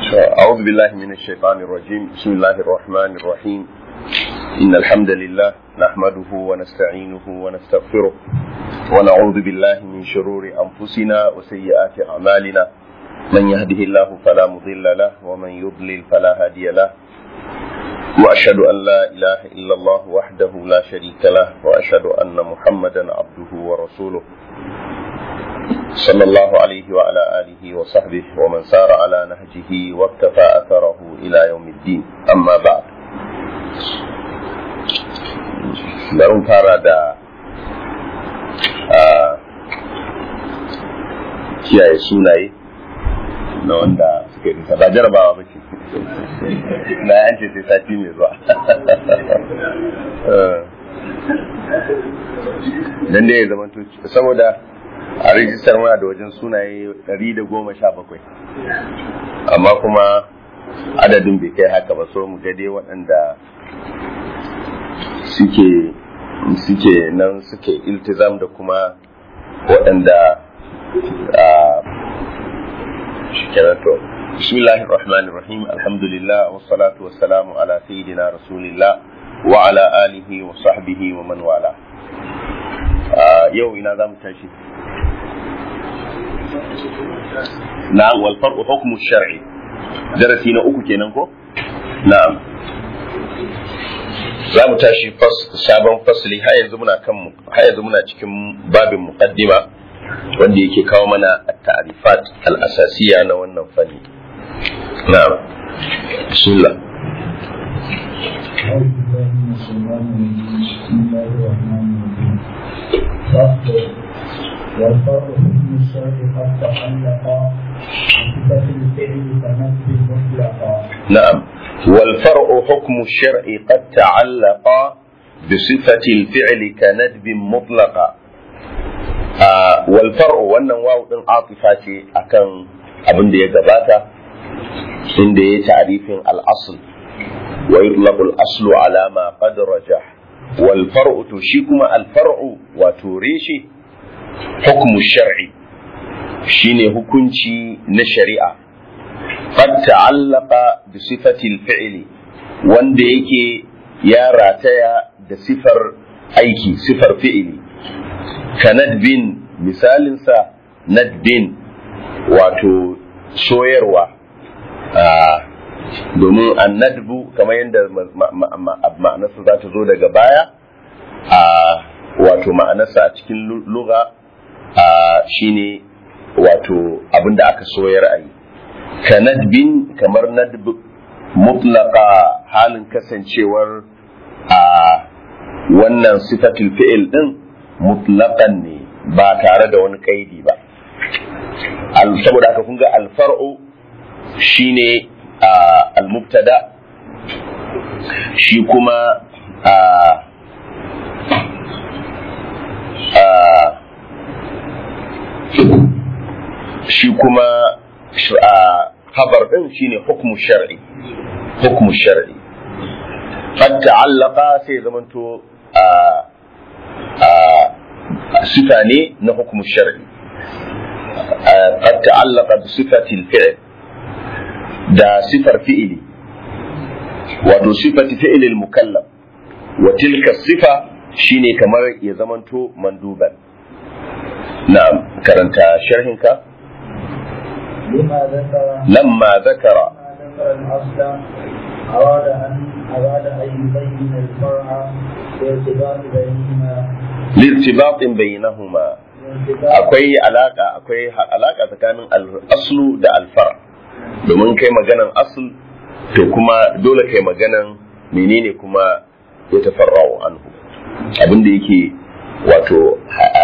أعوذ بالله من الشيطان الرجيم بسم الله الرحمن الرحيم إن الحمد لله نحمده ونستعينه ونستغفره ونعوذ بالله من شرور أنفسنا وسيئات أعمالنا من يهده الله فلا مضل له ومن يضلل فلا هادي له وأشهد أن لا إله إلا الله وحده لا شريك له وأشهد أن محمدا عبده ورسوله صلى الله عليه وعلى آله وصحبه ومن سار على نهجه واقتفى أثره إلى يوم الدين أما بعد bari fara da kiyaye sunaye na wanda suka yi ba jarabawa ba ce na yance sai sati mai zuwa dan da ya zama saboda a rijistar muna da wajen sunaye 117 amma kuma adadin bai kai haka ba so mu ga dai waɗanda suke suke nan suke iltizam da kuma waɗanda a shikarato bismillahir rahmanir rahim alhamdulillah wassalatu wassalamu ala sayyidina rasulillah wa ala alihi wa sahbihi wa man wala yau ina za mu tashi na'am wal far'u hukmu shar'i darasi na uku kenan ko na'am za mu tashi sabon fasli har yanzu muna kan har yanzu muna cikin babin muqaddima wanda yake kawo mana at-ta'rifat al-asasiyya na wannan fanni na'am bismillah والفرق حكم الشرع قد تعلق بصفة الفعل كنفس مطلقا نعم والفرع حكم الشرع قد تعلق بصفة الفعل كندب مطلقا آه والفرع wannan wawu din atifa ce akan abin da ya gabata inda ya ta'rifin al-asl wa yutlaqu al-aslu ala ma qad rajah wal far'u to shi kuma al-far'u wato reshe hukmu shar'i shine hukunci na shari'a qad ta'allaqa bi sifati al-fi'li wanda yake ya rataya da sifar aiki sifar fi'ili ka nadbin misalinsa nadbin wato soyarwa domin annadbu kamar yadda ma'anarsa za ta zo daga baya wato ma'anarsa a cikin lugha shine wato abin da aka soyar a yi ka nadbin kamar nadb mutlaka halin kasancewar a wannan sifatul fi'il din mutlaqan ne ba tare da wani kaidi ba saboda haka kun ga alfar'u shine al-mubtada shi kuma a shi kuma khabar din shine hukmu shar'i hukmu shar'i qad ta'allaqa sai zamanto sifa ne na hukmu shar'i qad ta'allaqa bi sifati al-fi'l da sifar fi'ili wato sifati fi'il al-mukallaf wa tilka sifa shine kamar ya zamanto manduban na'am karanta sharhinka لما ذكر لما ذكر لما ذكر الأصل أراد أن أراد أن يبين الفرع لارتباط بينهما لارتباط بينهما akwai alaka akwai alaka tsakanin al-aslu da al-far domin kai maganan asl to kuma dole kai maganan menene kuma ya tafarra'u anhu abin da yake wato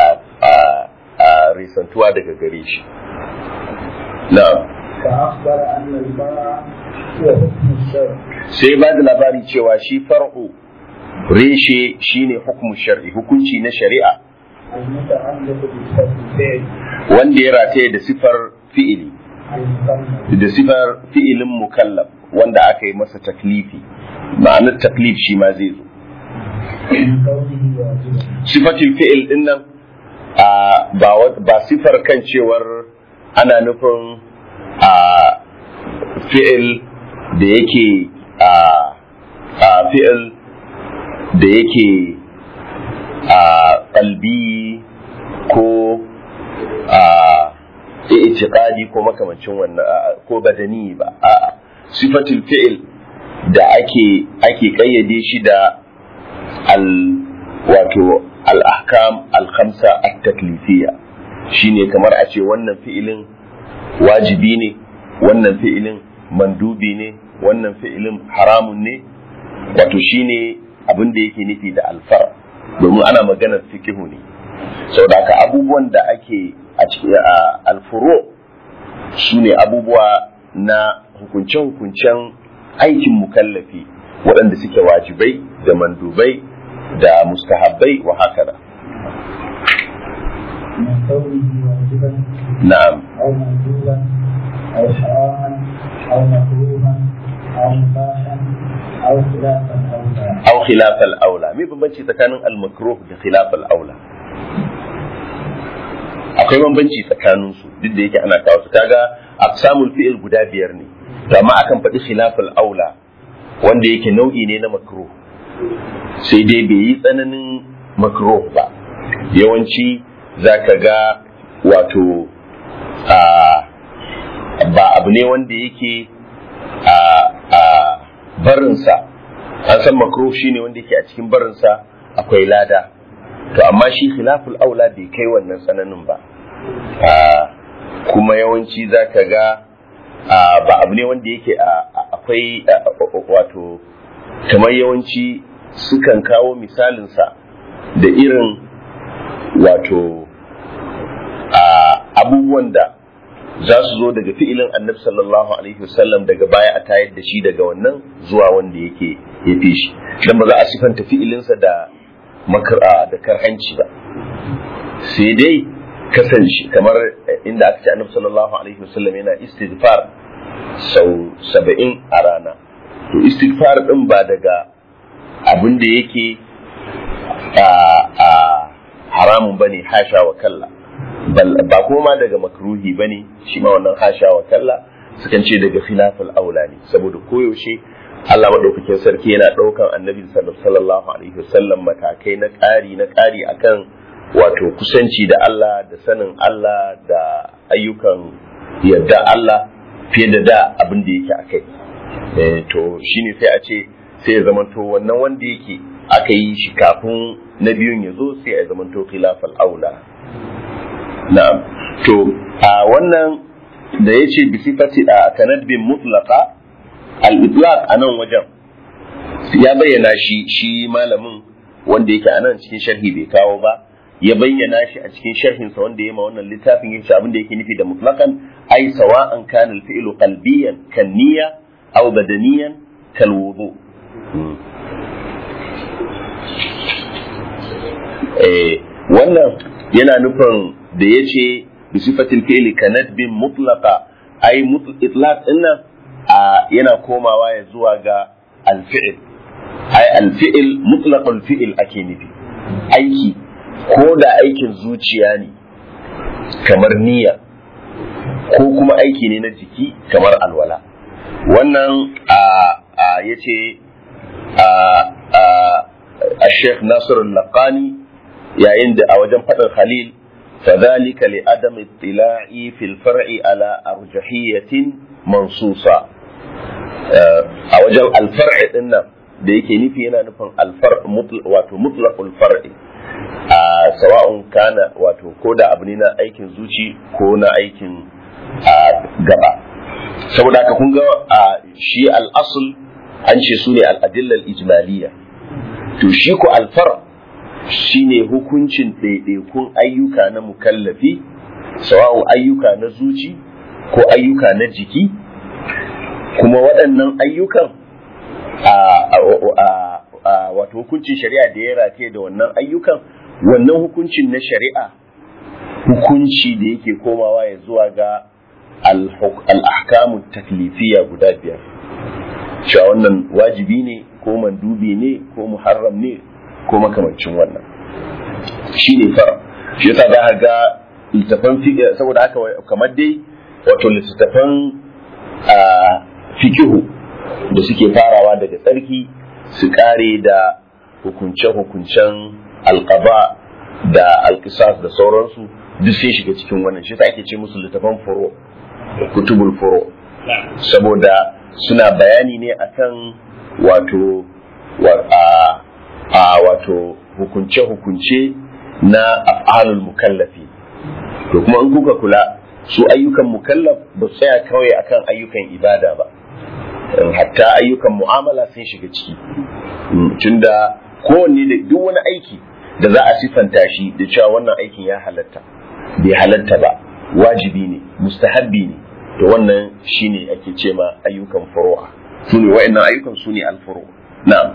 a risantuwa daga gare shi na'am فأخبر أن الفرع هو حكم الشرع sai ba da labari cewa shi far'u reshe shine hukumu shar'i hukunci na shari'a المتعلق بصفة الفعل wanda ya rataye da sifar fi'ili المكمل da sifar fi'ilin mukallaf wanda aka yi masa taklifi ma'anar taklif shi ma zai zo من كونه واجبا sifatul fi'il din nan a, ba wa- ba sifar kan cewar ana nufin a fi'il da yake a a fi'il da yake a qalbi ko a i'tiqadi ko makamancin wannan ko badani ba a'a sifatul fi'il da ake ake kayyade shi da al wato al ahkam al khamsa at taklifiyya shine kamar a ce wannan fi'ilin wajibi ne wannan fi'ilin mandubi ne wannan fi'ilin haramun ne wato shine abin da yake nufi da alfar domin ana maganar fikihu ne saboda haka abubuwan da ake a cikin alfuro su ne abubuwa na hukunce-hukuncen aikin mukallafi waɗanda suke wajibai da mandubai da mustahabbai wa haka da من كونه واجبا na'am أو مندوبا أو حراما أو مكروها أو مباحا أو خلاف الأولى aw khilaf al-aula me bambanci tsakanin al-makruh da khilaf al-aula akwai bambanci tsakanin su duk da yake ana kawo su kaga aqsamul fi'il guda biyar ne to amma akan faɗi khilaf al-aula wanda yake nau'i ne na makruh sai dai bai yi tsananin makruh ba yawanci zaka ga wato a ba abu ne wanda yake a a barinsa an san makruh shine wanda yake a cikin barinsa akwai lada to amma shi khilaful aula bai kai wannan tsananin ba Ah, kuma yawanci zaka ga ah, ba abu ne wanda yake a- a- akwai ah, wato kamar yawanci sukan kawo misalinsa da irin wato ah, abubuwan da za su zo daga fi'ilin annabi sallallahu alaihi wasallam daga baya a tayar da shi daga wannan zuwa wanda yake ya fi shi dan ba za a sifanta fi'ilinsa da makara da karhanci ba sai dai kasance kamar inda aka ce annabi sallallahu alaihi wasallam yana istighfar sau saba'in a rana to istighfar din ba daga abin da yake a a haramun bane hasha wa kalla bal- ba kuma ma daga makruhi bane shi ma wannan hasha wa kalla sukan ce daga khilaful aula ne saboda koyaushe Allah madaukakin sarki yana daukan annabi sallallahu alaihi wasallam matakai na ƙari na ƙari akan wato kusanci da Allah da sanin Allah da ayyukan yadda Allah fiye da da abin da yake akai eh to shine sai a ce sai ya zamanto wannan wanda yake aka yi shi kafin na biyun ya zo sai ya zamanto khilafal aula na'am to a wannan da ya ce bi sifati a kanadbin mutlaqa al-itlaq a nan wajen ya bayyana shi shi malamin wanda yake a nan cikin sharhi bai kawo ba ya bayyana shi a cikin sharhinsa wanda ya ma wannan littafin yake abin da yake nufi da mutlaqan ai sawa'an kana al-fi'lu qalbiyan kan niyya aw badaniyan kal wudu eh wannan yana nufin da yace bi sifatil fi'li kanadbin mutlaqa ai itlaq dinnan a yana komawa ya zuwa ga al-fi'l ai al-fi'l mutlaqul fi'l ake nufi aiki ko da aikin zuciya ne kamar niyya ko kuma aiki ne na jiki kamar alwala wannan a ya ce a sheikh nasir laqani yayin da a wajen faɗin khalil فذلك لعدم اطلاع في الفرع على أرجحية منصوصة a wajen alfar'i din nan da yake nufi yana nufin alfar wato mutlaqul far'i a sawa'un kana wato ko da abu ne na aikin zuci ko na aikin gaba saboda haka kun ga shi al-asl an ce su ne al-adillal ijmaliyya to shi ko alfar shine hukuncin ɗaiɗaikun ayyuka na mukallafi sawa'un ayyuka na zuci ko ayyuka na jiki kuma waɗannan ayyukan a wato hukuncin shari'a da ya rataye da wannan ayyukan wannan hukuncin na shari'a hukunci da yake komawa ya zuwa ga al'ahkamun taklifiya guda biyar cewa wannan wajibi ne ko mandubi ne ko muharram ne ko makamancin wannan shi ne fara shi yasa za ga littafan saboda haka kamar dai wato littattafan fikihu da suke farawa daga tsarki su kare da hukunce-hukuncen alkaba da alkisas da sauransu duk sai shiga cikin wannan shi ake ce musu littafan furo kutubul furo saboda suna bayani ne akan wato a wato hukunce-hukunce na af'alul mukallafi to kuma in kuka kula su ayyukan mukallaf ba su tsaya kawai akan ayyukan ibada ba hatta ayyukan mu'amala sun shiga ciki tunda kowanne da duk wani aiki da za a sifanta shi da cewa wannan aikin ya halatta bai halatta ba wajibi ne mustahabbi ne to wannan shine ake ce ma ayyukan furu'a su ne wa'annan ayyukan su ne alfuru na'am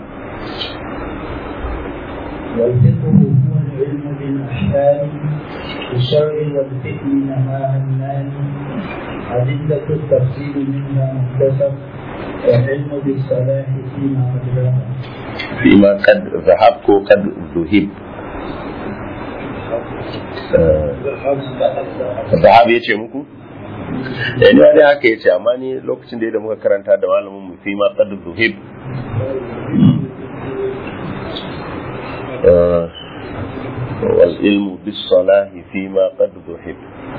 والفقه هو العلم بالأحكام الشرع والفقه نهاها الناني أدلة التفصيل منها مكتسب والعلم بالصلاح فيما قد فيما قد ذهب قد ذهب Zahab ya ce muku? Eh ni dai haka ya ce amma ni lokacin da muka karanta da malamin mu fi ma qad zuhib والعلم بالصلاح فيما قد ذهب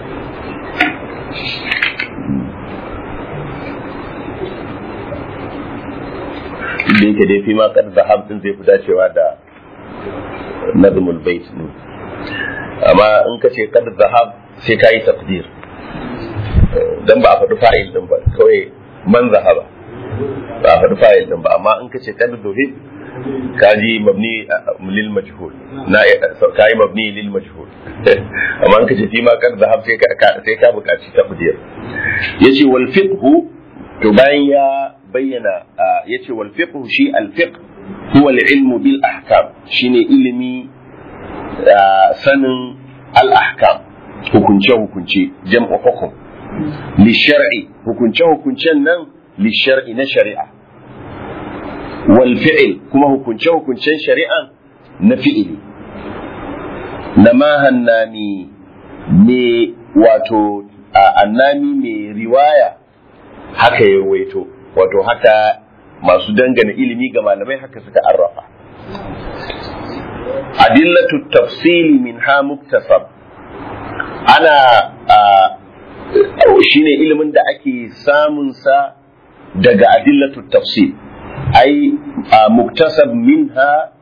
da yake dai fi ma kad zahab din zai fi dacewa da nazmul bait ne amma in ka ce kad zahab sai ka yi taqdir dan ba a faɗi fa'il din ba kawai man zahaba ba a faɗi fa'il din ba amma in ka ce kad zuhib ka ji mabni lil majhul na ka yi mabni lil majhul amma in ka ce fi ma kad zahab sai ka sai ka buƙaci taqdir yace wal fiqhu to bayan ya bayyana ya ce wal fiqh shi al fiqh huwa al ilmu bil ahkam shine ilimi sanin al ahkam hukunce hukunce jam'u hukum li shar'i hukunce hukuncen nan li shar'i na shari'a wal fi'l kuma hukunce hukuncen shari'a na fi'ili namahan nami me wato annami mai riwaya haka ya ruwaito wato haka masu dangana ilimi ga malamai haka suka arrafa adillatu tafsili min ha muktasab ana shine ilimin da ake samun sa daga adillatu tafsil ai muktasab minha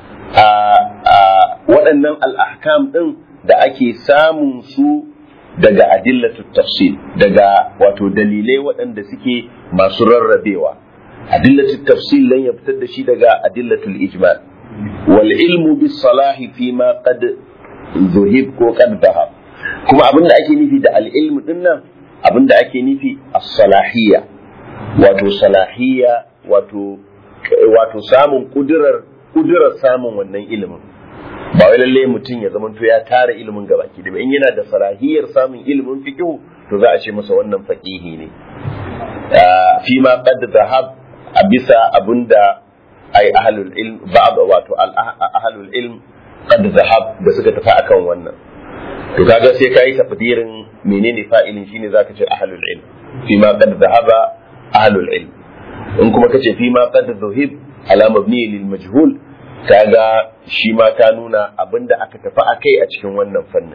waɗannan al'ahkam ɗin da ake samun su daga adillatu tafsil daga wato dalilai waɗanda suke masu rarrabewa adillatu tafsil lan ya fitar da shi daga adillatul ijmal wal ilmu bis salahi fi ma qad zuhib ko qad dhahab kuma abinda ake nufi da al ilmu dinnan abinda ake nufi as-salahiyya wato salahiyya wato wato samun kudurar kudurar samun wannan ilimin ba wai lalle mutum ya zamanto ya tara ilimin gabaki da in yana da salahiyar samun ilimin fiqh to za a ce masa wannan faqihi ne fi ma qad dhahab a bisa abinda ai ahlul ilm ba'd wato ahlul ilm qad dhahab da suka tafi akan wannan to kaga sai kai tafdirin menene fa'ilin shine zaka ce ahlul ilm fi ma qad dhahaba ahlul ilm in kuma kace fi ma qad dhuhib ala mabni lil majhul kaga shi ma ta nuna abinda aka tafi a kai a cikin wannan fannin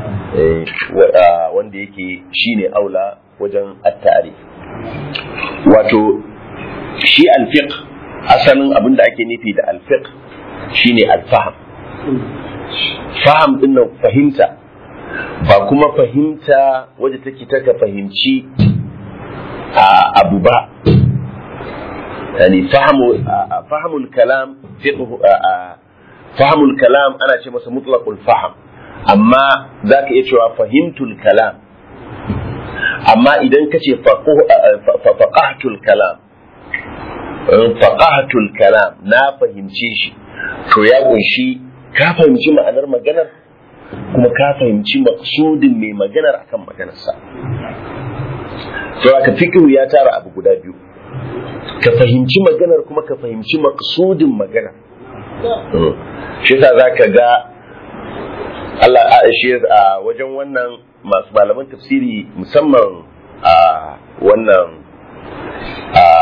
wanda yake shine aula wajen attari wato shi alfiq asalin abinda ake nufi da alfiq shine alfaham faham din nan fahimta ba kuma fahimta wadda take taka fahimci abu ba يعني فهم فهم الكلام فقه فهم الكلام انا ce masa mutlaqul fahm amma zaka iya cewa fahimtul kalam amma idan ka ce faqahtul kalam faqahtul kalam na fahimce shi to ya kunshi ka fahimci ma'anar maganar kuma ka fahimci maksudin mai maganar akan maganarsa to aka fikihu ya tara abu guda biyu ka fahimci maganar kuma ka fahimci maksudin maganar shi yasa za ka ga Allah a shi a wajen wannan masu malaman tafsiri musamman a wannan a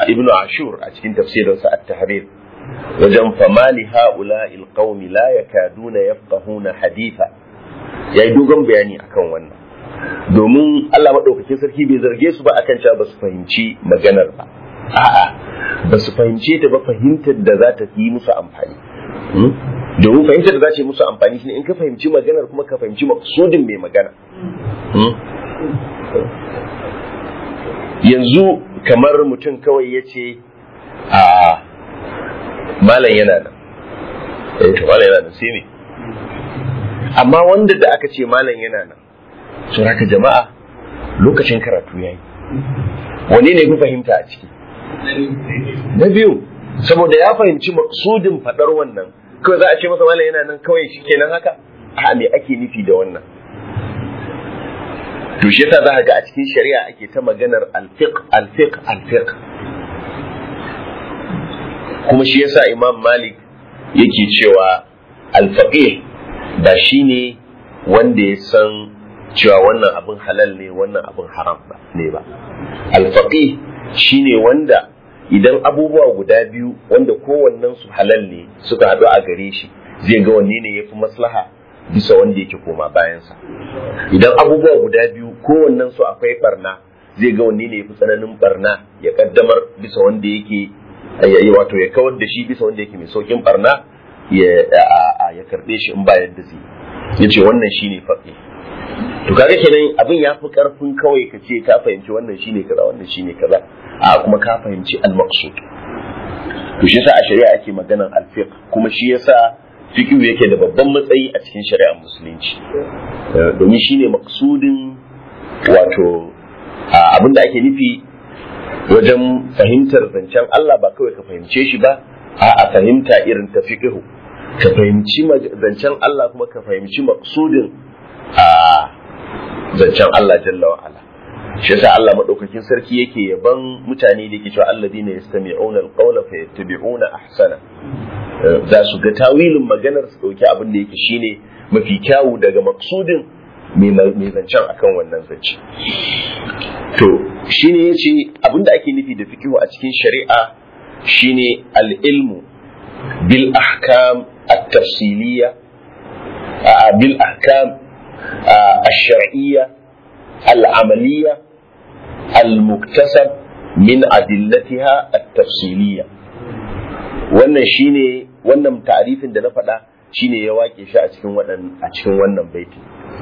ibnu ashur a cikin tafsirinsa at-tahrir wajen famali ha'ula'il qaumi la yakaduna yafqahuna haditha yayi dogon bayani akan wannan domin Allah madaukakin sarki bai zarge su ba akan cewa ba su fahimci maganar ba a'a ba su fahimce ta ba fahimtar da za ta yi musu amfani domin fahimtar da za ta yi musu amfani shine in ka fahimci maganar kuma ka fahimci maksudin mai magana yanzu kamar mutum kawai ya ce a malam yana nan eh to malam yana nan sai me amma wanda da aka ce malam yana nan so haka jama'a lokacin karatu yayi wani ne ku fahimta a ciki na biyu saboda ya fahimci maksudin fadar wannan kawai za a ce masa malam yana nan kawai shikenan haka a me ake nufi da wannan to shi yasa za ka ga a cikin shari'a ake ta maganar alfiq alfiq alfiq kuma shi yasa imam malik yake cewa alfaqih ba shine wanda ya san cewa wannan abin halal ne wannan abin haram ba ne ba alfaqih shine wanda idan abubuwa guda biyu wanda kowannen su halal ne suka haɗu a gare shi zai ga wanne ne yafi maslaha bisa wanda yake koma bayansa idan abubuwa guda biyu kowannen su akwai barna zai ga wanne ne yafi tsananin barna ya kaddamar bisa wanda yake yayi wato ya kawar da shi bisa wanda yake mai saukin barna ya ya karbe shi in ba yadda zai yace wannan shine faqi to kaga kenan abin ya fi karfin kawai ka ce ka fahimci wannan shine kaza wannan shine kaza a kuma ka fahimci al-maqsud to shi yasa a shari'a ake maganan al-fiqh kuma shi yasa fiqh yake da babban matsayi a cikin shari'ar musulunci domin shine maqsudin wato abin da ake nufi wajen fahimtar zancen Allah ba kawai ka fahimce shi ba a fahimta irin ta fiqhu ka fahimci zancen Allah kuma ka fahimci maqsudin a zancen Allah jalla wa ala shi yasa Allah madaukakin sarki yake yaban mutane da yake cewa alladina yastami'una alqawla fayattabi'una ahsana za su ga tawilin maganar su dauki abin da yake shine mafi kyawu daga maqsudin mai zancen akan wannan zance to shine yace abinda ake nufi da fikihu a cikin shari'a shine al-ilmu bil ahkam at-tafsiliyya bil ahkam الشرعية العملية المكتسب من أدلتها التفصيلية wannan shine wannan ta'arifin da na faɗa shine ya wake shi a cikin wannan a cikin wannan baiti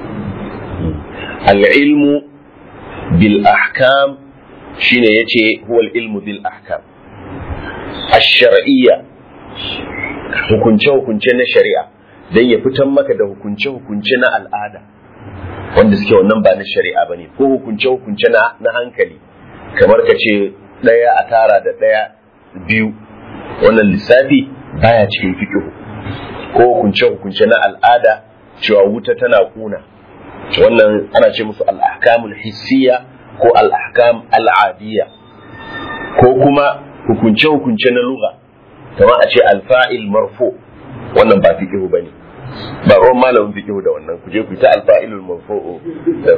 al-ilmu bil ahkam shine yace huwa al-ilmu bil ahkam ash-shar'iyya hukunce hukunce na shari'a dan ya fitan maka da hukunce hukunce na al'ada wanda suke wannan ba na shari'a bane ko hukunce hukunce na na hankali kamar ka ce ɗaya a tara da ɗaya biyu wannan lissafi baya cikin fiqh ko hukunce hukunce na al'ada cewa wuta tana kuna wannan ana ce musu al-ahkamul hissiyya ko al-ahkam al-adiyya ko kuma hukunce hukunce na lugha kamar a ce al-fa'il marfu wannan ba fiqh bane ba ruwan malamin fiqh da wannan ku je ku ta al-fa'ilul marfu'u da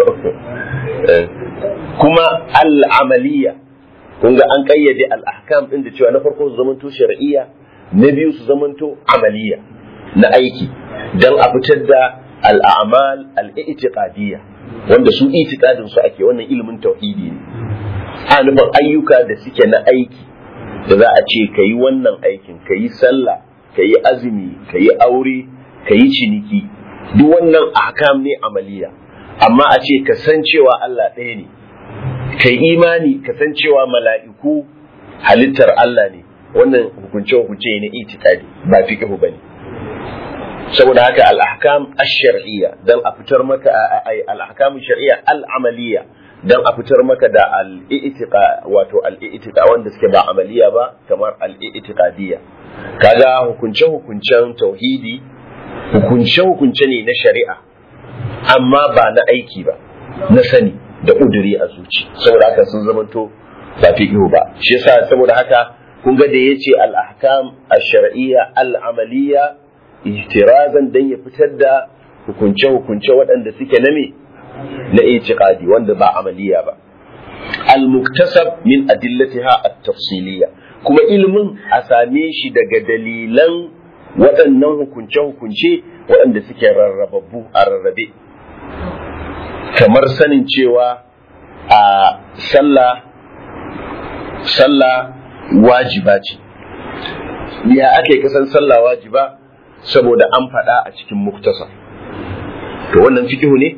kuma al-amaliyya kun ga an kayyade al-ahkam din da cewa na farko su zamanto shar'iyya na biyu su zamanto amaliya na aiki dan a fitar da al-a'mal al-i'tiqadiyya wanda su itiqadin su ake wannan ilimin tauhidi ne a nufin ayyuka da suke na aiki da za a ce kayi wannan aikin kayi sallah kayi azumi kayi aure kayi ciniki duk wannan ahkam ne amaliya amma a ce kasancewa Allah ɗaya ne kai imani kasancewa mala'iku halittar Allah ne wannan hukunce hukunce ne itikadi ba fiqhu bane saboda haka al-ahkam ash-shar'iyya dan a fitar maka al-ahkam ash-shar'iyya al-amaliyya dan a fitar maka da al-i'tiqa wato al-i'tiqa wanda suke ba amaliya ba kamar al-i'tiqadiyya kaga hukunce hukuncen tauhidi hukunce hukunce ne na shari'a amma ba na aiki ba na sani da ƙuduri a zuci saboda haka sun zamanto ba fiqhu ba shi yasa saboda haka kun ga da yace al-ahkam ash-shar'iyya al-amaliyya ihtirazan dan ya fitar da hukunce hukunce waɗanda suke na me na itiqadi wanda ba amaliya ba al-muktasab min adillatiha at-tafsiliyya kuma ilimin a same shi daga dalilan waɗannan hukunce-hukunce waɗanda suke rarrababbu a rarrabe kamar sanin cewa a sallah sallah wajiba ce ya ake kasan sallah wajiba saboda an faɗa a cikin muktasar to wannan fikihu ne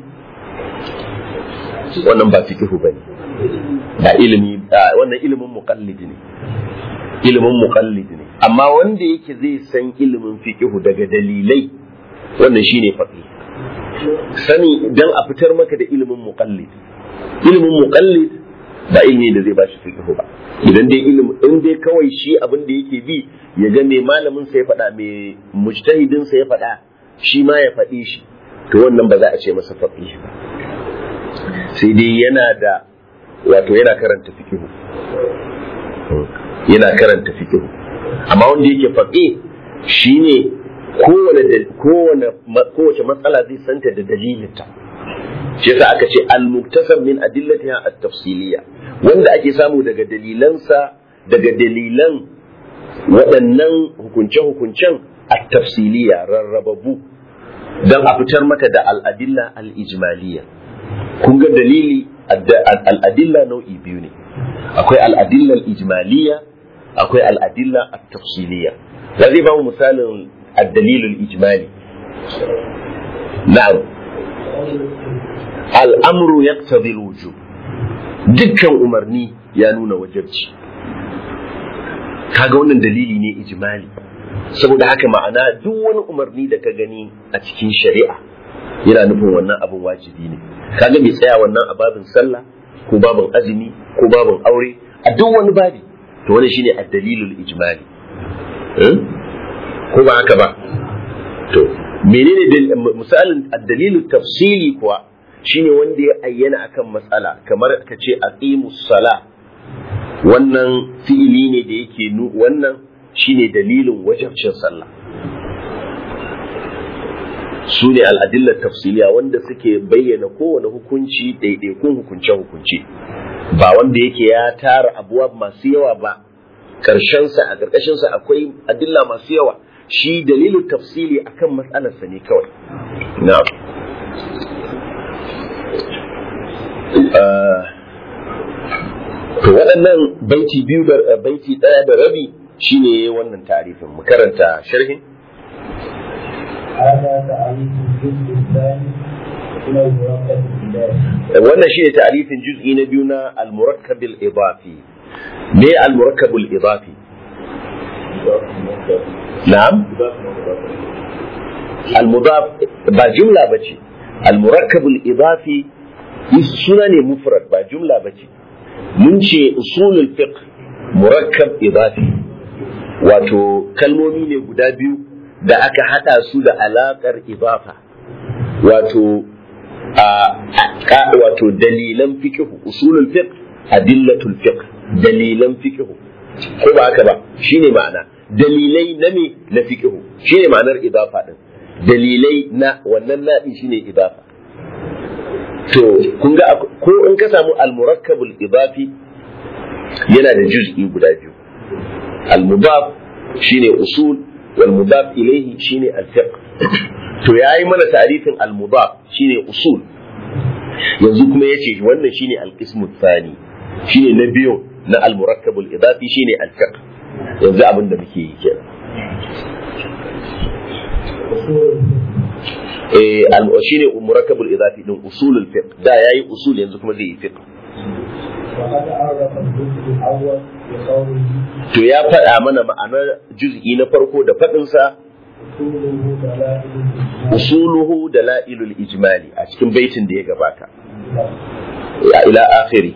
wannan ba fikihu ba ne ba ilimi wannan ilimin muqallid ne ilimin muqallid ne amma wanda yake zai san ilimin fikihu daga dalilai wannan shine faqih sani dan a fitar maka da ilimin muqallid ilimin muqallid ba ilimi da zai bashi fikihu ba idan dai ilimi in dai kawai shi abin da yake bi ya ga me malamin sa ya faɗa me mujtahidin sa ya faɗa shi ma ya faɗi shi to wannan ba za a ce masa faqih ba sai dai yana da wato yana karanta fikihu yana karanta fikihu amma wanda yake faqih shine kowane kowane kowace matsala zai santa da dalilinta shi yasa aka ce al-muktasab min adillatiha at-tafsiliyya wanda ake samu daga dalilansa daga dalilan waɗannan hukunce-hukuncen at-tafsiliyya rarrababu don a fitar maka da al-adilla al-ijmaliyya kun ga dalili al-adilla nau'i biyu ne akwai al-adilla al-ijmaliyya akwai al-adilla at-tafsiliyya zai ba mu misalin ad-dalil al-ijmali na'am al'amru ya wujub dukkan umarni ya nuna wajabci kaga wannan dalili ne ijimali saboda haka ma'ana duk wani umarni da ka gani a cikin shari'a yana nufin wannan abin wajibi ne kaga bai tsaya wannan a babin sallah ko babin azumi ko babin aure a duk wani babi to wannan shine ad-dalilul ijmali ko ba haka ba to menene misalin ad-dalilul tafsili kuwa shine wanda ya ayyana akan matsala kamar ka ce aqimus sala wannan fi'ili ne da yake nu wannan shine dalilin wajibcin sallah su ne al'adillar tafsiliya wanda suke bayyana kowane hukunci ɗaiɗaikun hukunce-hukunce ba wanda yake ya tara abuwa masu yawa ba ƙarshensa a ƙarƙashinsa akwai adilla masu yawa shi dalilin tafsili akan matsalarsa ne kawai na'am to waɗannan baiti biyu da baiti ɗaya da rabi shine wannan tarifin mu karanta sharhin wannan shine tarifin juz'i na biyu na al-murakkab al-idafi me al-murakkab al-idafi na'am al-mudaf ba jumla bace al-murakkab al-idafi suna ne mufrad ba jumla ba ce mun ce usulul fiqh murakkab idafi wato kalmomi ne guda biyu da aka hada su da alakar idafa wato a wato dalilan fiqh usulul fiqh adillatul fiqh dalilan fiqh ko ba haka ba shine ma'ana dalilai na me na fiqh shine ma'anar idafa din dalilai na wannan nadi shine idafa to kun ga ko in ka samu al-murakkabul idafi yana da juz'i guda biyu al-mudaf shine usul wal mudaf ilayhi shine al-fiqh to yayi mana ta'rifin al-mudaf shine usul yanzu kuma yace wannan shine al-qismu thani shine na biyu na al-murakkabul idafi shine al-fiqh yanzu abin da muke yi kenan eh shine murakkabul idafi din usulul fiqh da yayi usul yanzu kuma zai yi fiqh to ya faɗa mana ma'anar juz'i na farko da faɗinsa usuluhu dalailul ijmali a cikin baitin da ya gabata ila akhirih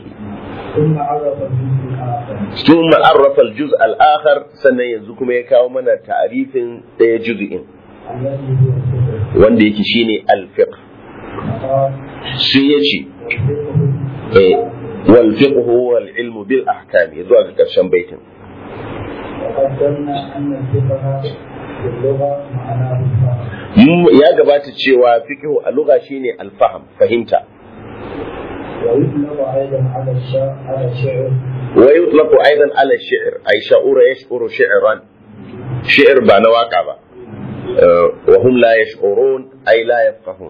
ثم عرف الجزء الآخر سنة ينزكم يكاو من تعريف دي جزء wanda yake shine alfiq sai ya ce wal fiqh huwa al ilmu bil ahkam zuwa ga karshen baitin ya gabata cewa fiqh a lugha shine al fahm fahimta ويطلق أيضا على الشعر على الشعر ويطلق أيضا على الشعر أي شعور يشعر شعرا شعر بان واقع با. آه، وهم لا يشعرون أي لا يفقهون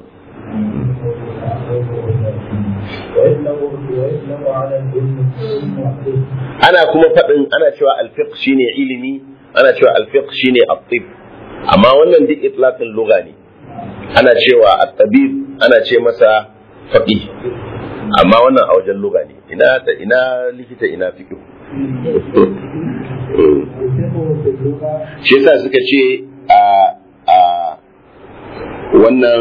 ويطلق ويطلق على العلم والطب ana kuma faɗin ana cewa alfiq shine ilimi ana cewa alfiq shine at-tib amma wannan duk itlaqin lugha ne ana cewa at-tabib ana ce masa faqih amma wannan a wajen lugha ne ina ta ina likita ina fiqh الفقه في اللغة shi yasa suka ce a a wannan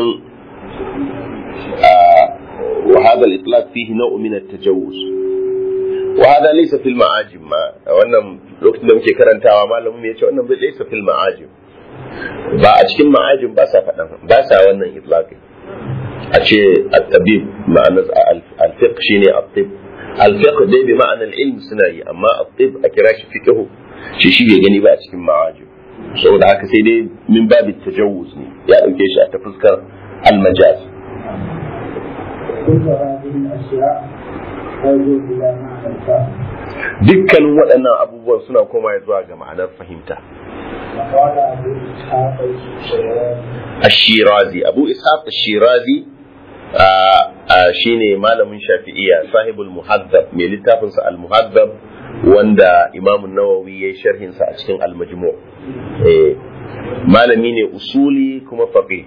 a wa hadha al-itlaq fihi naw'un min at-tajawuz wa hadha laysa fil ma'ajim ma wannan lokacin da muke karantawa malamin mu yace wannan bai laysa fil ma'ajim ba a cikin ma'ajim ba sa faɗan ba sa wannan itlaqin a ce at-tabib ma'anar al-fiqh shine at-tib al-fiqh dai bi ma'anar ilm suna yi amma at-tib a kira shi fiqh shi shi bai gani ba a cikin ma'ajim saboda haka sai dai min babi tajawuz ne ya dauke shi a ta fuskar al-majaz كل هذه الأشياء ترجع إلى معنى الفهم dukkanin waɗannan abubuwan suna koma zuwa ga ma'anar fahimta وقال أبو إسحاق الشيرازي الشيرازي أبو إسحاق الشيرازي آه آه شيني malamin shafi'iyya sahibul muhaddab mai littafinsa al-muhaddab wanda imam nawawi ya yi sharhinsa a cikin al-majmu eh, malami ne usuli kuma faqih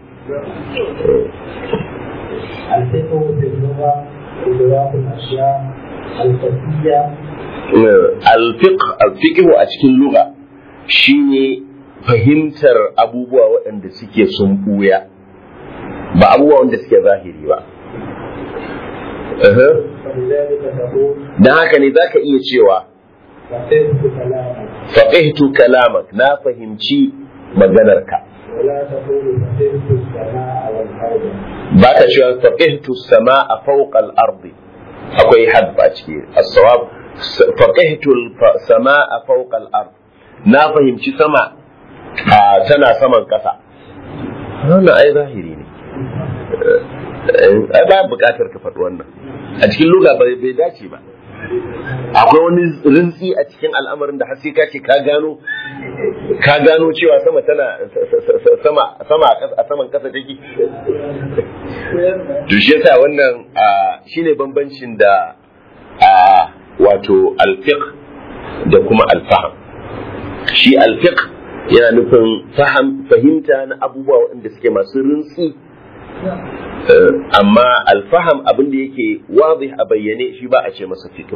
الفقه في اللغة إدراك الأشياء الخفية al-fiqh al-fiqh a cikin lugha shine fahimtar abubuwa waɗanda suke sun buya ba abubuwa wanda suke zahiri ba Aha. فلذلك تقول dan haka ne zaka iya cewa فقهت كلامك faqihtu kalamak na fahimci maganarka ولا تقول فقهت السماء والأرض baka cewa faqihtu samaa fawqa al-ardi akwai hadf a ciki as-sawab faqihtu samaa fawqa al-ard na fahimci sama a tana saman kasa wannan ai zahiri ne ai ba bukatar ka faɗi wannan a cikin luga bai bai dace ba akwai wani rintsi a cikin al'amarin da har sai ka ce ka gano ka gano cewa sama tana sama sama a ƙasa- a saman kasa take to shi yasa wannan ah, shine bambancin da ah, wato alfiq da kuma alfaham shi alfiq yana nufin faham fahimta na abubuwa waɗanda suke masu rintsi Eh, amma alfaham abin da yake wazih a bayyane shi ba a ce masa fiqh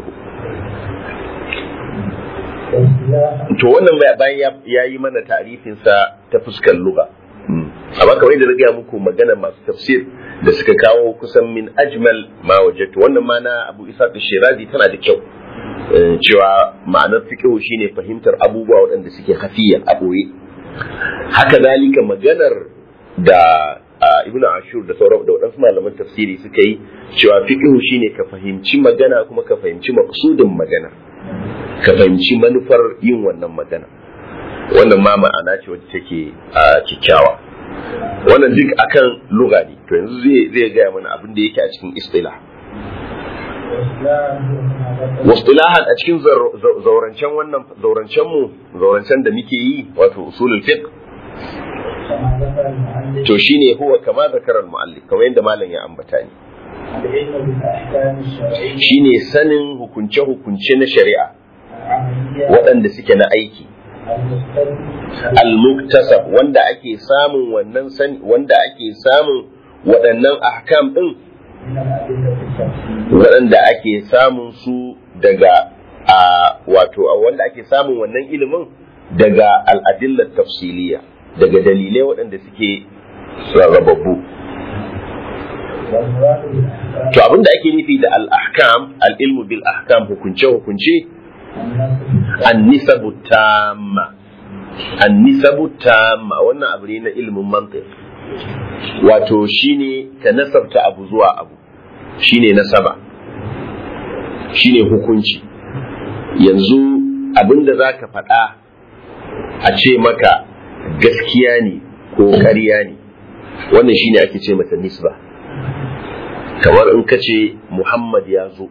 واصطلاحا to wannan bai- bayan ya yi mana tarifinsa ta fuskar lugha amma kamar yadda na gaya muku magana masu tafsir da suka kawo kusan min ajmal ma wajadtu wannan ma na Abu Isa Shirazi tana da kyau Eh, cewa ma'anar fiqh shine fahimtar abubuwa waɗanda suke hafiya a ɓoye haka zalika maganar da a, Ibn Ashur da sauran da waɗansu malaman tafsiri suka yi cewa fiqh shine ka fahimci magana kuma ka fahimci maqsudin magana ka fahimci manufar yin wannan magana wannan ma ma'ana ce wacce take a kyakkyawa wannan duk akan lugha ne to yanzu zai zai gaya mana abin da yake a cikin istilah واصطلاحا هو ما ذكر wastilahan a cikin zar- zau- zaurancen wannan zaurancen mu zaurancen da muke yi wato usulul fiqh كما ذكر المؤلف to shine huwa kama zakarar muallif kamar yadda malam ya ambata ni العلم بالأحكام الشرعية shine sanin hukunce hukunce na shari'a العملية waɗanda suke na aiki المستلزم al-muktasab wanda ake samun wannan sani wanda ake samun waɗannan ahkam din من الأدلة التفصيلية waɗanda ake samun su daga a wato a wanda ake samun wannan ilimin daga al'adillar tafsiliya daga dalilai waɗanda suke rarrababbu والمراد بالأحكام to abinda ake nufi da al-ahkam al-ilmu bil ahkam hukunce hukunce النص an-nisabu tamma an-nisabu tamma wannan abu ne na ilimin mantiq wato shine ka nasabta abu zuwa abu shine nasaba shine hukunci yanzu abinda za ka faɗa a ce maka gaskiya ne ko ƙarya ne wannan shine ake ce mata nisba kamar in ka ce muhammad ya zo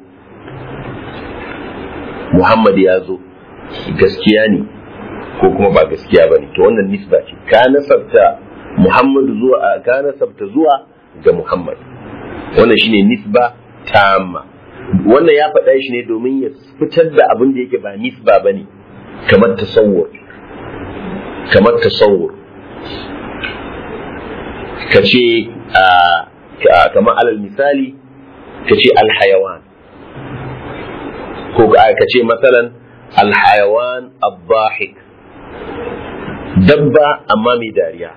muhammad ya zo gaskiya ne ko kuma ba gaskiya ba ne to wannan nisba ce ka nasabta muhammadu zuwa ka nasabta zuwa ga muhammad wannan shine nisba tamma wannan ya faɗa shi ne domin ya fitar da abin da yake ba nisba ba ne kamar tasawur kamar tasawur ka ce kamar alal misali ka ce alhayawan ko ka ce matsalan alhayawan abbahik dabba amma mai dariya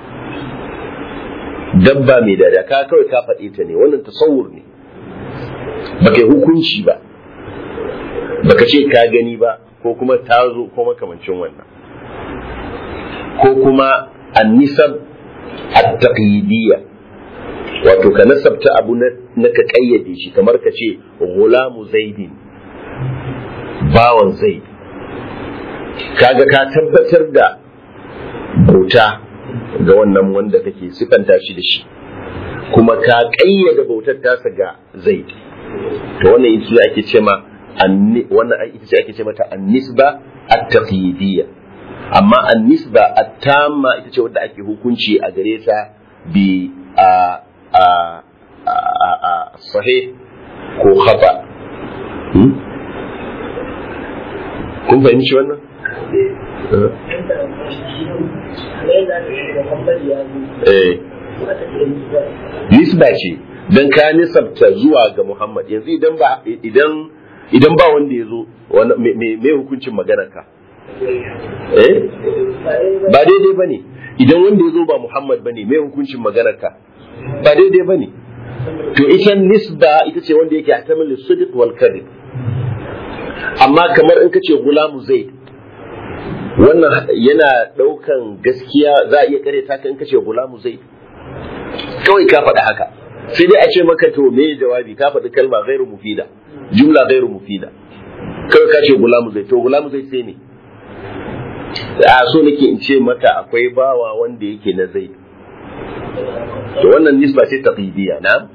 dabba mai dariya ka kawai ka faɗe ta ne wannan tasawur ne baka yi hukunci ba baka ce ka gani ba ko kuma ta zo ko makamancin wannan ko kuma annisab at-taqyidiyya wato ka nasabta abu na ka kayyade shi kamar ka ce gulamu zaidin bawan zaid kaga ka tabbatar da bauta ga wannan wanda kake sifanta shi da shi kuma ka kayyade bautar tasa ga zaid to wannan ita ake ce ma wannan ita ce ake ce mata annisba at-taqyidiyya amma annisba at-tamma ita ce wadda ake hukunci a gare ta bi a a a a sahih ko khata kun fahimci wannan eh nisba ce dan ka nisabta zuwa ga Muhammad yanzu idan ba idan idan ba wanda ya zo me hukuncin maganar ka eh ba daidai bane idan wanda ya zo ba Muhammad bane me hukuncin maganar ka ba daidai bane to ita nisba ita ce wanda yake hatamil sidq wal kadhib amma kamar in kace gulamu zaid wannan yana daukan gaskiya za a iya kare ta in kace gulamu zaid kawai ka faɗi haka sai dai a ce maka to me jawabi ka faɗi kalma gairu mufida jumla gairu mufida kawai ka ce gulamu zai to gulamu zai sai ne a so nake in ce maka akwai bawa wanda yake na zai to wannan nisba ce taqidiyya na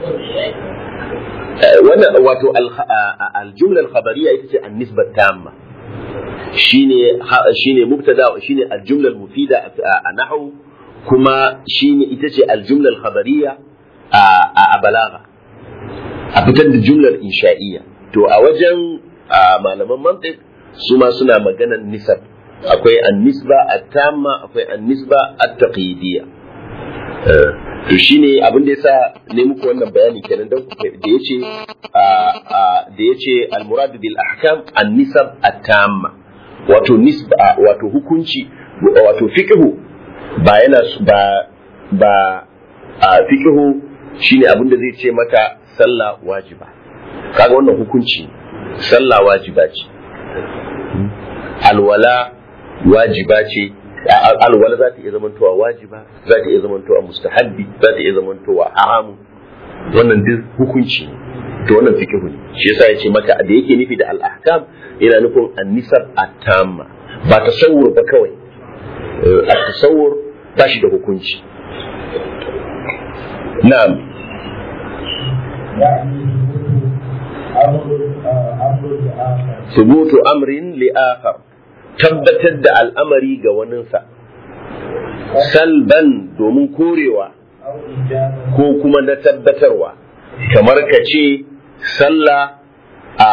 wannan wato aljumla al-khabariyya ita ce an-nisba tamma shine shine mubtada shine aljumla al-mufida a nahwu kuma shine ita ce aljumla al-khabariyya a balaga a fitar da jumlar insha'iyya to a wajen malaman mantiq su ma suna maganan nisab akwai an-nisba at-tamma akwai an-nisba at-taqyidiyya to shine abin da yasa ne muku wannan bayani kenan dan da yace da yace al-murad bil ahkam an-nisab at-tamma wato nisba wato hukunci wato fiqhu ba yana ba ba a fiqhu shine abin da zai ce mata sallah wajiba kaga wannan hukunci sallah wajiba ce alwala wajiba ce alwala za ta iya zamantowa wajiba za ta iya zamantowa mustahabbi za ta iya zamantowa haramu wannan duk hukunci to wannan fiqhu ne shi yasa yace maka da yake nufi da al-ahkam yana nufin an-nisab at-tamma ba tasawur ba kawai at-tasawur ba shi da hukunci na'am ثبوت أمر لآخر tabbatar da al'amari ga waninsa salban domin korewa ko kuma na tabbatarwa kamar ka ce sallah a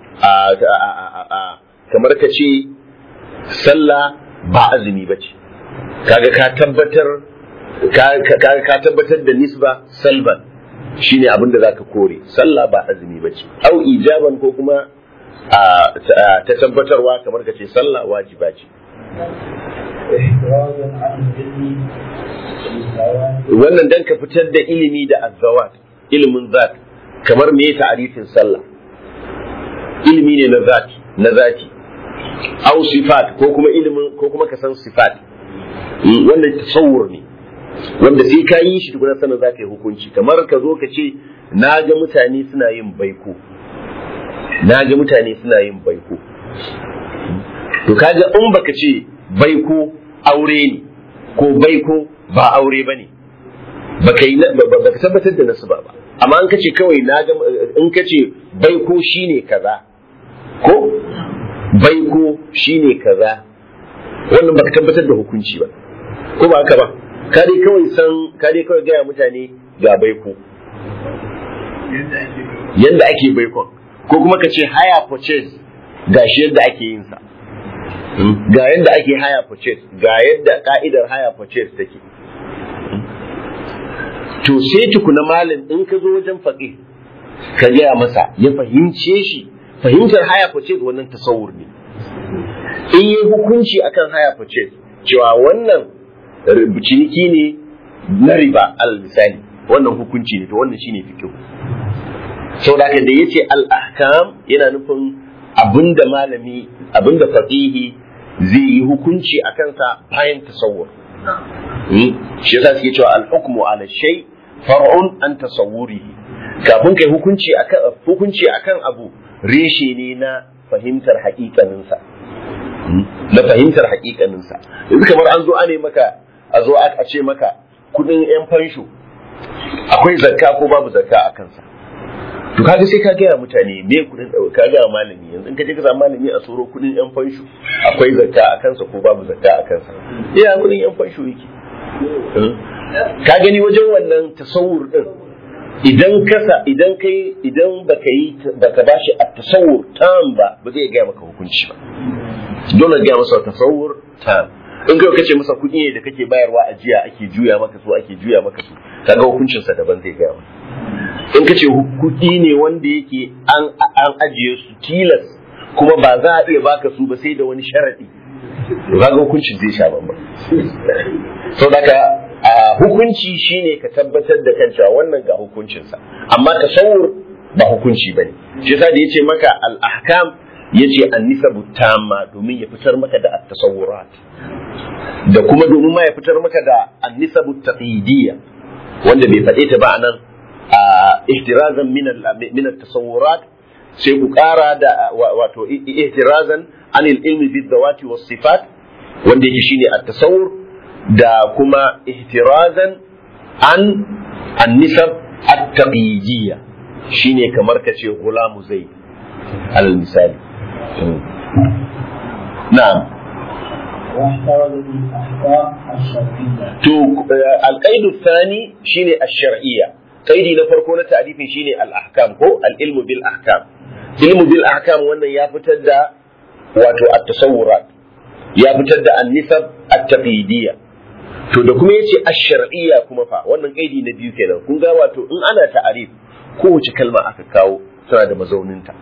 kamar ka ce sallah ba azumi ba ce kaga ka tabbatar ka tabbatar da nisba salban shine abin da zaka kore sallah ba azumi ba ce au ijaban ko kuma ta tabbatarwa kamar ka ce sallah wajiba ce wannan dan ka fitar da ilimi da azzawat ilimin zat kamar me ta'arifin sallah ilimi ne na zati na zati au sifat ko kuma ilimin ko kuma ka san sifat wannan tasawur ne wanda sai ka yi shi tukuna sanin za ka yi hukunci kamar ka zo ka ce na ga mutane suna yin baiko na ga mutane suna yin baiko to kaga in baka ce baiko aure ne ko baiko ba aure ba ne baka yi baka tabbatar da nasaba ba amma an kace kawai na ga in kace baiko shine kaza ko baiko shine kaza wannan baka tabbatar da hukunci ba ko ba haka ba ka dai kawai san ka dai kawai gaya mutane ga baiko yadda ake baikon ko kuma ka ce haya purchase ga shi yadda ake yin sa ga yadda ake haya purchase ga yadda ka'idar haya purchase take to sai tukuna malam in ka zo wajen faƙi ka gaya masa ya fahimce shi fahimtar haya purchase wannan tasawur ne in yi hukunci akan haya purchase cewa wannan ciniki ne na riba al misali wannan hukunci ne to wannan shine fikihu sau da da ya ce al'ahkam yana nufin abinda malami abinda fasihi zai yi hukunci a kansa bayan tasawur shi yasa suke cewa al-hukmu ala shay far'un an tasawwurihi kafin kai hukunci akan hukunci akan abu reshe ne na fahimtar haƙiƙanin sa na fahimtar haƙiƙanin sa yanzu kamar an zo ane maka a zo a ce maka kudin yan fansho akwai zakka ko babu zakka a kansa to kaga sai ka gaya mutane me kudin ka gaya malami yanzu in ka je ka samu malami a tsoro kudin yan fansho akwai zakka a kansa ko babu zakka a kansa iya kudin yan fansho yake ka gani wajen wannan tasawur din idan kasa idan kai idan baka yi baka bashi a tasawur tam ba ba zai gaya maka hukunci ba dole gaya masa tasawur tam in kai kace masa kuɗi ne da kake bayarwa a jiya ake juya maka su ake juya maka su kaga hukuncinsa daban zai gaya maka in ka ce kuɗi ne wanda yake an an ajiye su tilas kuma ba za a iya baka su ba sai da wani sharadi to kaga hukuncin zai sha bamba so daga hukunci shine ka tabbatar da kan cewa wannan ga hukuncinsa amma tasawur ba hukunci bane shi yasa da yace maka al ahkam yace an nisabu tamma domin ya fitar maka da at-tasawurat da kuma domin ma ya fitar maka da an nisabu taqidiyya wanda bai faɗe ta ba anan ihtirazan min at-tasawurat sai ku ƙara da wato ihtirazan an ilmi bid dawati was sifat wanda yake shine at-tasawur da kuma ihtirazan an an-nisab at-taqiyya shine kamar ka ce gulamu zaid alal misali na'am واحترز بالأحكام الشرعية to al-qaidu thani shine ash-shar'iyya kaidi na farko na ta'rifin shine al-ahkam ko al-ilmu bil ahkam ilmu bil ahkam wannan ya fitar da wato at-tasawurat ya fitar da an-nisab at-taqidiyya to da kuma yace ash-shar'iyya kuma fa wannan kaidi na biyu kenan kun ga wato in ana ta'arif kowace kalma aka kawo tana da mazauninta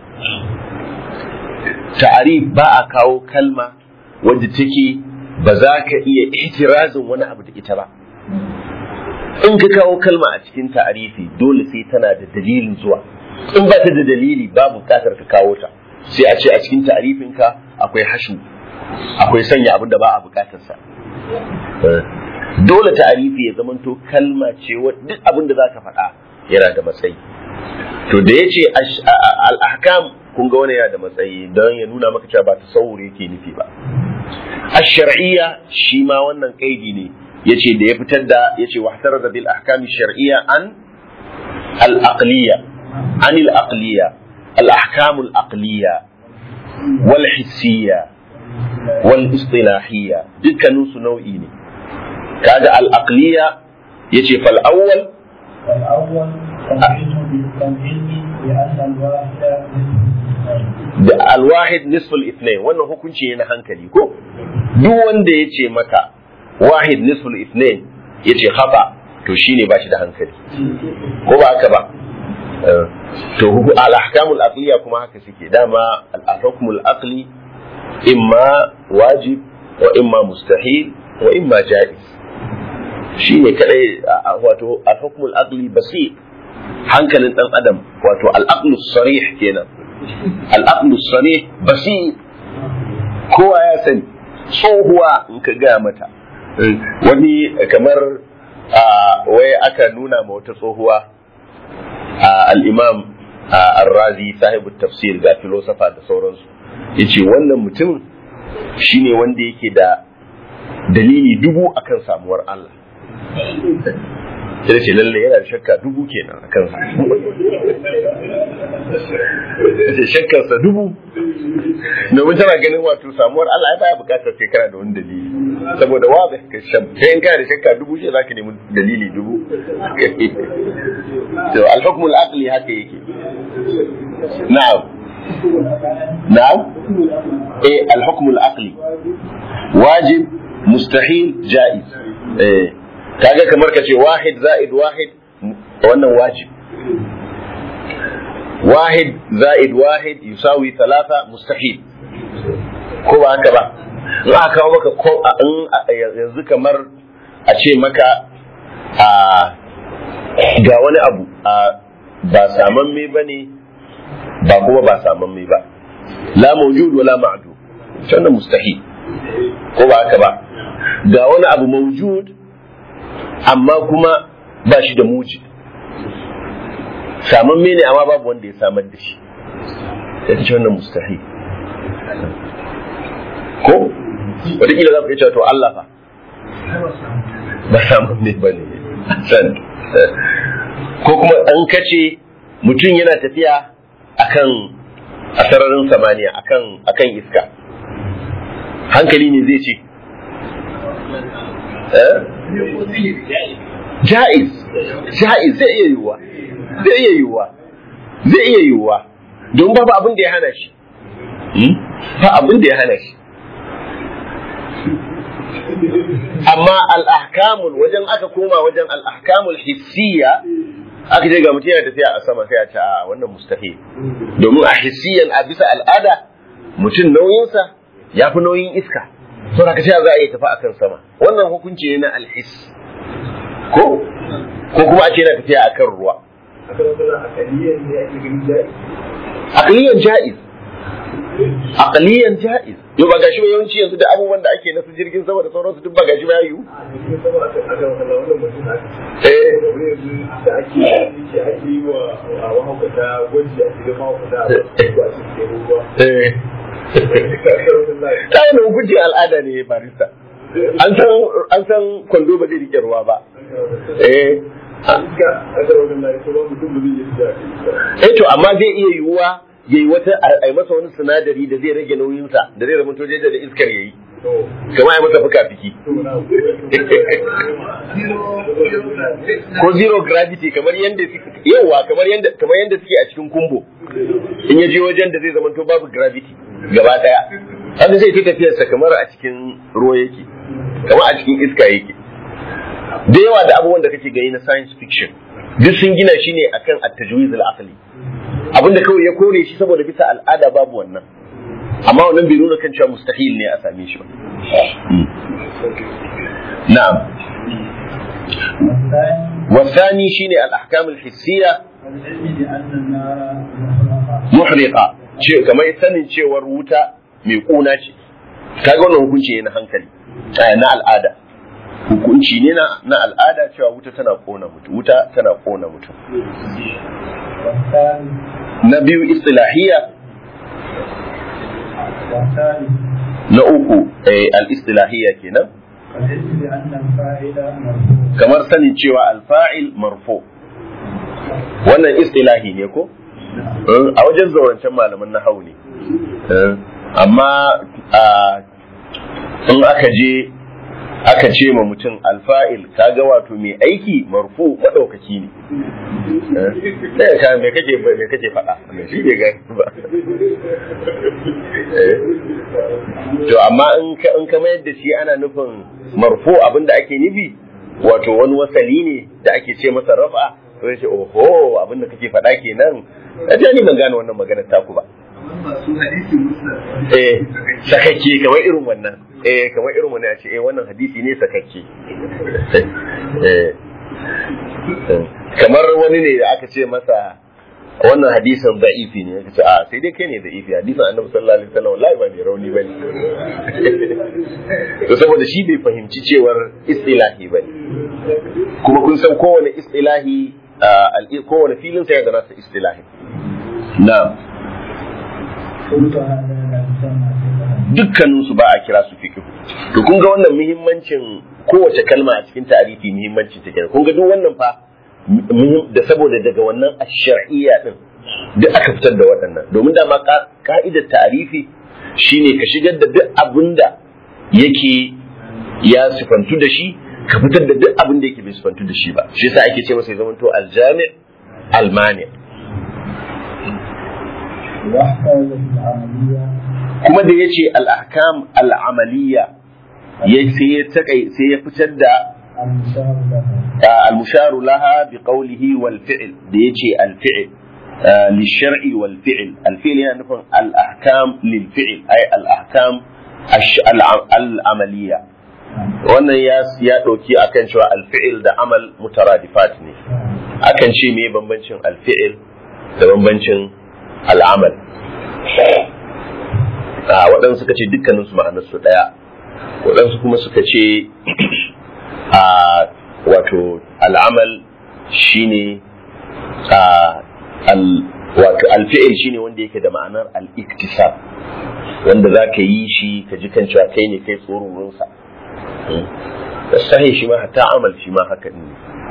ta'arif ba a kawo kalma wadda take ba za ka iya ihtirazin wani abu da ita ba in ka kawo kalma a cikin ta'arifi dole sai tana da dalilin zuwa in ba ta da dalili ba bukatar ka kawo ta sai a ce a cikin ta'arifinka akwai hashu akwai sanya abin da ba a bukatarsa dole ta'arifi ya zamanto kalma ce duk abin da za ka faɗa yana da matsayi to da ya ce al'ahkam kun ga wani yana da matsayi don ya nuna maka cewa ba tasawur yake nufi ba ash-shar'iyya shi ma wannan kaidi ne yace da ya fitar da yace wahtar da bil ahkam shar'iyya an al-aqliyya an al-aqliyya al-ahkam al-aqliyya wal hissiyya wal istilahiyya dukkanin su nau'i ne kaga al-aqliyya yace fal awwal فالأول تمهيد بالتمهيد لأن الواحد da alwahid nisful ithnain wannan hukunci ne na hankali ko duk wanda ya ce maka wahid nisful ithnain ya ce khata to shine ba shi da hankali ko ba haka ba to al ahkamul aqliya kuma haka suke dama al hukmul aqli imma wajib wa imma mustahil wa imma jaiz shine kadai wato al hukmul aqli basir hankalin dan adam wato al aqlu sarih kenan al'aqlu sane basir kowa ya sani tsohuwa in ka gaya mata wani kamar wai aka nuna ma wata tsohuwa al'imam al-razi sahibu tafsir ga filosofa da sauransu ya ce wannan mutum shine wanda yake da dalili dubu akan samuwar Allah sai ce lalle yana da shakka dubu kenan a kansa ce shakkarsa dubu domin tana ganin wato samuwar Allah ya baya bukatar sai kana da wani dalili saboda wa da ka shab sai in kana da shakka dubu shi zaka nemi dalili dubu to al-hukm al-aqli haka yake na'am na'am eh al-hukm al-aqli wajib mustahil jaiz eh kaga kamar ka ce wahid za'id wahid wannan wajib wahid za'id wahid yusawi thalatha mustahil ko ba haka ba in aka kawo maka ko in yanzu kamar a ce maka a ga wani abu a ba samamme ba ne ba kuma ba samamme ba la mawjud wala ma'du wannan mustahil ko ba haka ba ga wani abu mawjud amma kuma ba shi da muji saman mene amma babu wanda ya samar da shi sai ta ce wannan mustahi ko wataƙila za ku iya cewa to Allah fa ba saman ne ba ne san ko kuma an kace mutum yana tafiya akan a sararin samaniya akan akan iska hankali ne zai ce ja'iz ja'iz zai iya yiwuwa zai iya yiwuwa zai iya yiwuwa don babu abin da ya hana shi ba abin da ya hana shi amma al'ahkamul wajen aka koma wajen al'ahkamul hissiya aka je ga mutum yana tafiya a sama sai a ce a wannan mustahil domin a hissiyan a bisa al'ada mutum nauyinsa ya fi nauyin iska sau da ka za a iya tafi akan sama wannan hukunci ne na alhis ko ko kuma a ce na tafiya akan ruwa aqliyan ja'iz aqliyan ja'iz yau ba gashi ba yawanci yanzu da abubuwan da ake nasu jirgin sama da sauransu duk ba gashi ba yiwu eh da ake yi ake yi wa mahaukata gwaji a cikin mahaukata a cikin ruwa eh ta yi hukunci al'ada ne barista an san an san kwando ba zai rike ruwa ba eh eh to amma zai iya yiwuwa yayi wata a yi masa wani sinadari da zai rage nauyinsa da zai zama toje da iskar yayi kama ya masa fuka fiki ko zero gravity kamar yanda yawa kamar yanda kamar yanda suke a cikin kumbo in ya je wajen da zai zama to babu gravity gaba daya haka zai ta tafiyarsa kamar a cikin ruwa yake kamar a cikin iska yake da yawa da abubuwan da kake gani na science fiction duk sun gina shi ne akan at-tajwiz al-aqli abinda kawai ya kore shi saboda bisa al'ada babu wannan amma wannan bai nuna kan cewa mustahil ne a same shi ba na'am والثاني شيني الأحكام الحسية محرقة ce kamar sanin cewar wuta mai kuna ce kaga wannan hukunci ne na hankali na al'ada hukunci ne na al'ada cewa wuta tana kona mutum wuta tana kona mutum na biyu istilahiya na uku al-istilahiya kenan kamar sanin cewa alfa'il marfo wannan istilahi ne ko a wajen zaurancen malaman na hau ne amma in aka je aka ce ma mutum alfa'il kaga wato mai aiki marfu maɗaukaki ne ɗaya ka me kake me kake faɗa me shi bai gani ba to amma in ka in ka mayar da shi ana nufin marfu abinda ake nufi wato wani wasali ne da ake ce masa rafa sai ce oho abinda kake faɗa kenan a ni ban gane wannan maganar taku ba eh sakakke kamar irin wannan eh kamar irin wannan ya ce eh wannan hadisi ne sakakke eh kamar wani ne da aka ce masa wannan hadisin da'ifi ne kace a sai dai kai ne da'ifi hadisin annabi sallallahu alaihi wasallam wallahi ba mai rauni bane to saboda shi bai fahimci cewar istilahi bane kuma kun san kowane istilahi kowane filin sa ya da nasa istilahi na'am يسمى فقها dukkanin su ba a kira su fiqh to kun ga wannan muhimmancin kowace kalma a cikin ta'arifi muhimmancin ta kenan kun ga duk wannan fa muhim- da saboda daga wannan ash-shar'iyya din duk aka fitar da waɗannan domin dama ka- ka'idar ta'arifi shine ka shigar da duk abinda yake ya sifantu da shi ka fitar da duk abin da yake bai sifantu da shi ba shi yasa ake ce masa ya zamanto aljami almani واحتاج في العملية kuma da yace al-ahkam al-amaliyya ya sai ya takai sai ya fitar da المشار لها آه، المشار لها بقوله والفعل da yace al-fi'l آه، للشرع والفعل الفعل يعني نفهم الأحكام للفعل أي الأحكام الش- الع- العملية wannan ya ya ɗauki akan cewa alfi'il da amal mutaradifat ne akan ce me bambancin alfi'il da bambancin al'amal a waɗansu suka ce dukkanin su ma'anar su ɗaya waɗansu kuma suka ce a wato al'amal shine a al wato alfi'il shine wanda yake da ma'anar al-iktisab wanda za ka yi shi ka ji kan cewa kai ne kai tsoronsa sahi shi ma hatta amal shi ma haka ne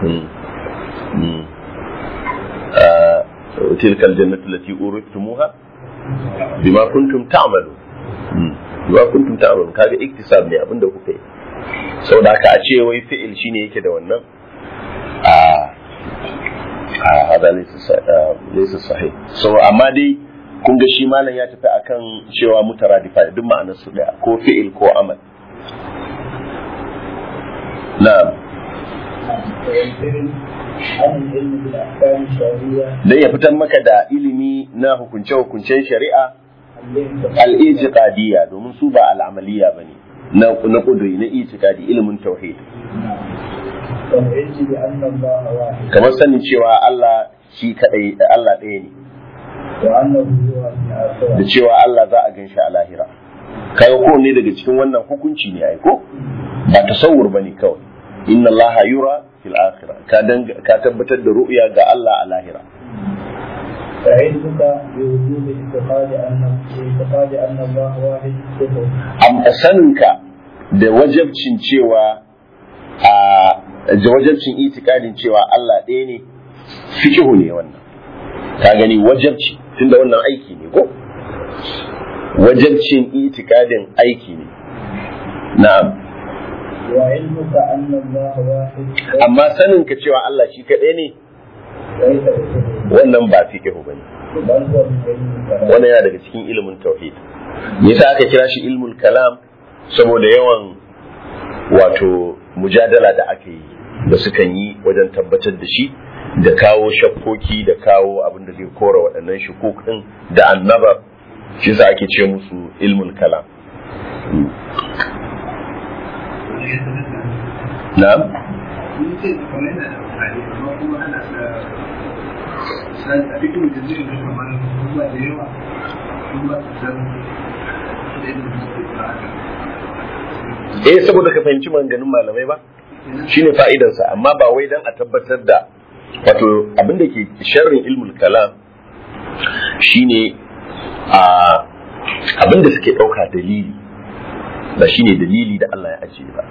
تلك الجنة التي أورثتموها بما كنتم تعملون بما كنتم تعملون kaga iktisab ne abinda kuka yi saboda haka a ce wai fi'il shine yake da wannan a a hada laysa sahih so amma dai kun ga shi malam ya tafi akan cewa mutaradifa duk ma'anar su daya ko fi'il ko amal na'am والفعل عن العلم بالأحكام الشرعية dan ya fitar maka da ilimi na hukunce-hukuncen shari'a التي al-itiqadiyya domin su ba al-amaliyya bane na na kuduri na itiqadi ilimin tauhid والعلم بأن الله واحد kamar sanin cewa Allah shi kadai Allah ɗaya ne وأنه هو في الآخرة da cewa Allah za a ganshi a lahira kai ko ne daga cikin wannan hukunci ne ai ko ba tasawur bane kawai inna Allah yura fil akhirah ka danga ka tabbatar da ru'ya ga Allah a lahira فعلمك بوجوب اعتقاد أن اعتقاد أن الله واحد كفر am saninka da wajabcin cewa a da wajabcin itikadin cewa Allah ɗaya ne fikihu ne wannan ka gani wajabci tunda wannan aiki ne ko wajabcin itikadin aiki ne na'am وعلمك أن الله واحد amma saninka cewa Allah shi kaɗai ne ليس بكفر wannan ba fikihu bane بل هو من علم الكلام wannan yana daga cikin ilimin tauhid me yasa aka kira shi ilmul kalam saboda yawan wato mujadala da aka yi da sukan yi wajen tabbatar da shi da kawo shakkoki da kawo abin da zai kora waɗannan shukukin da annaba shi yasa ake ce musu ilmul kalam na'am eh saboda ka fahimci maganganun malamai ba shine fa'idarsa amma ba wai dan a tabbatar da wato abin da ke sharrin ilmul kalam shine a abin da suke ɗauka dalili ba shine dalili da Allah ya ajiye ba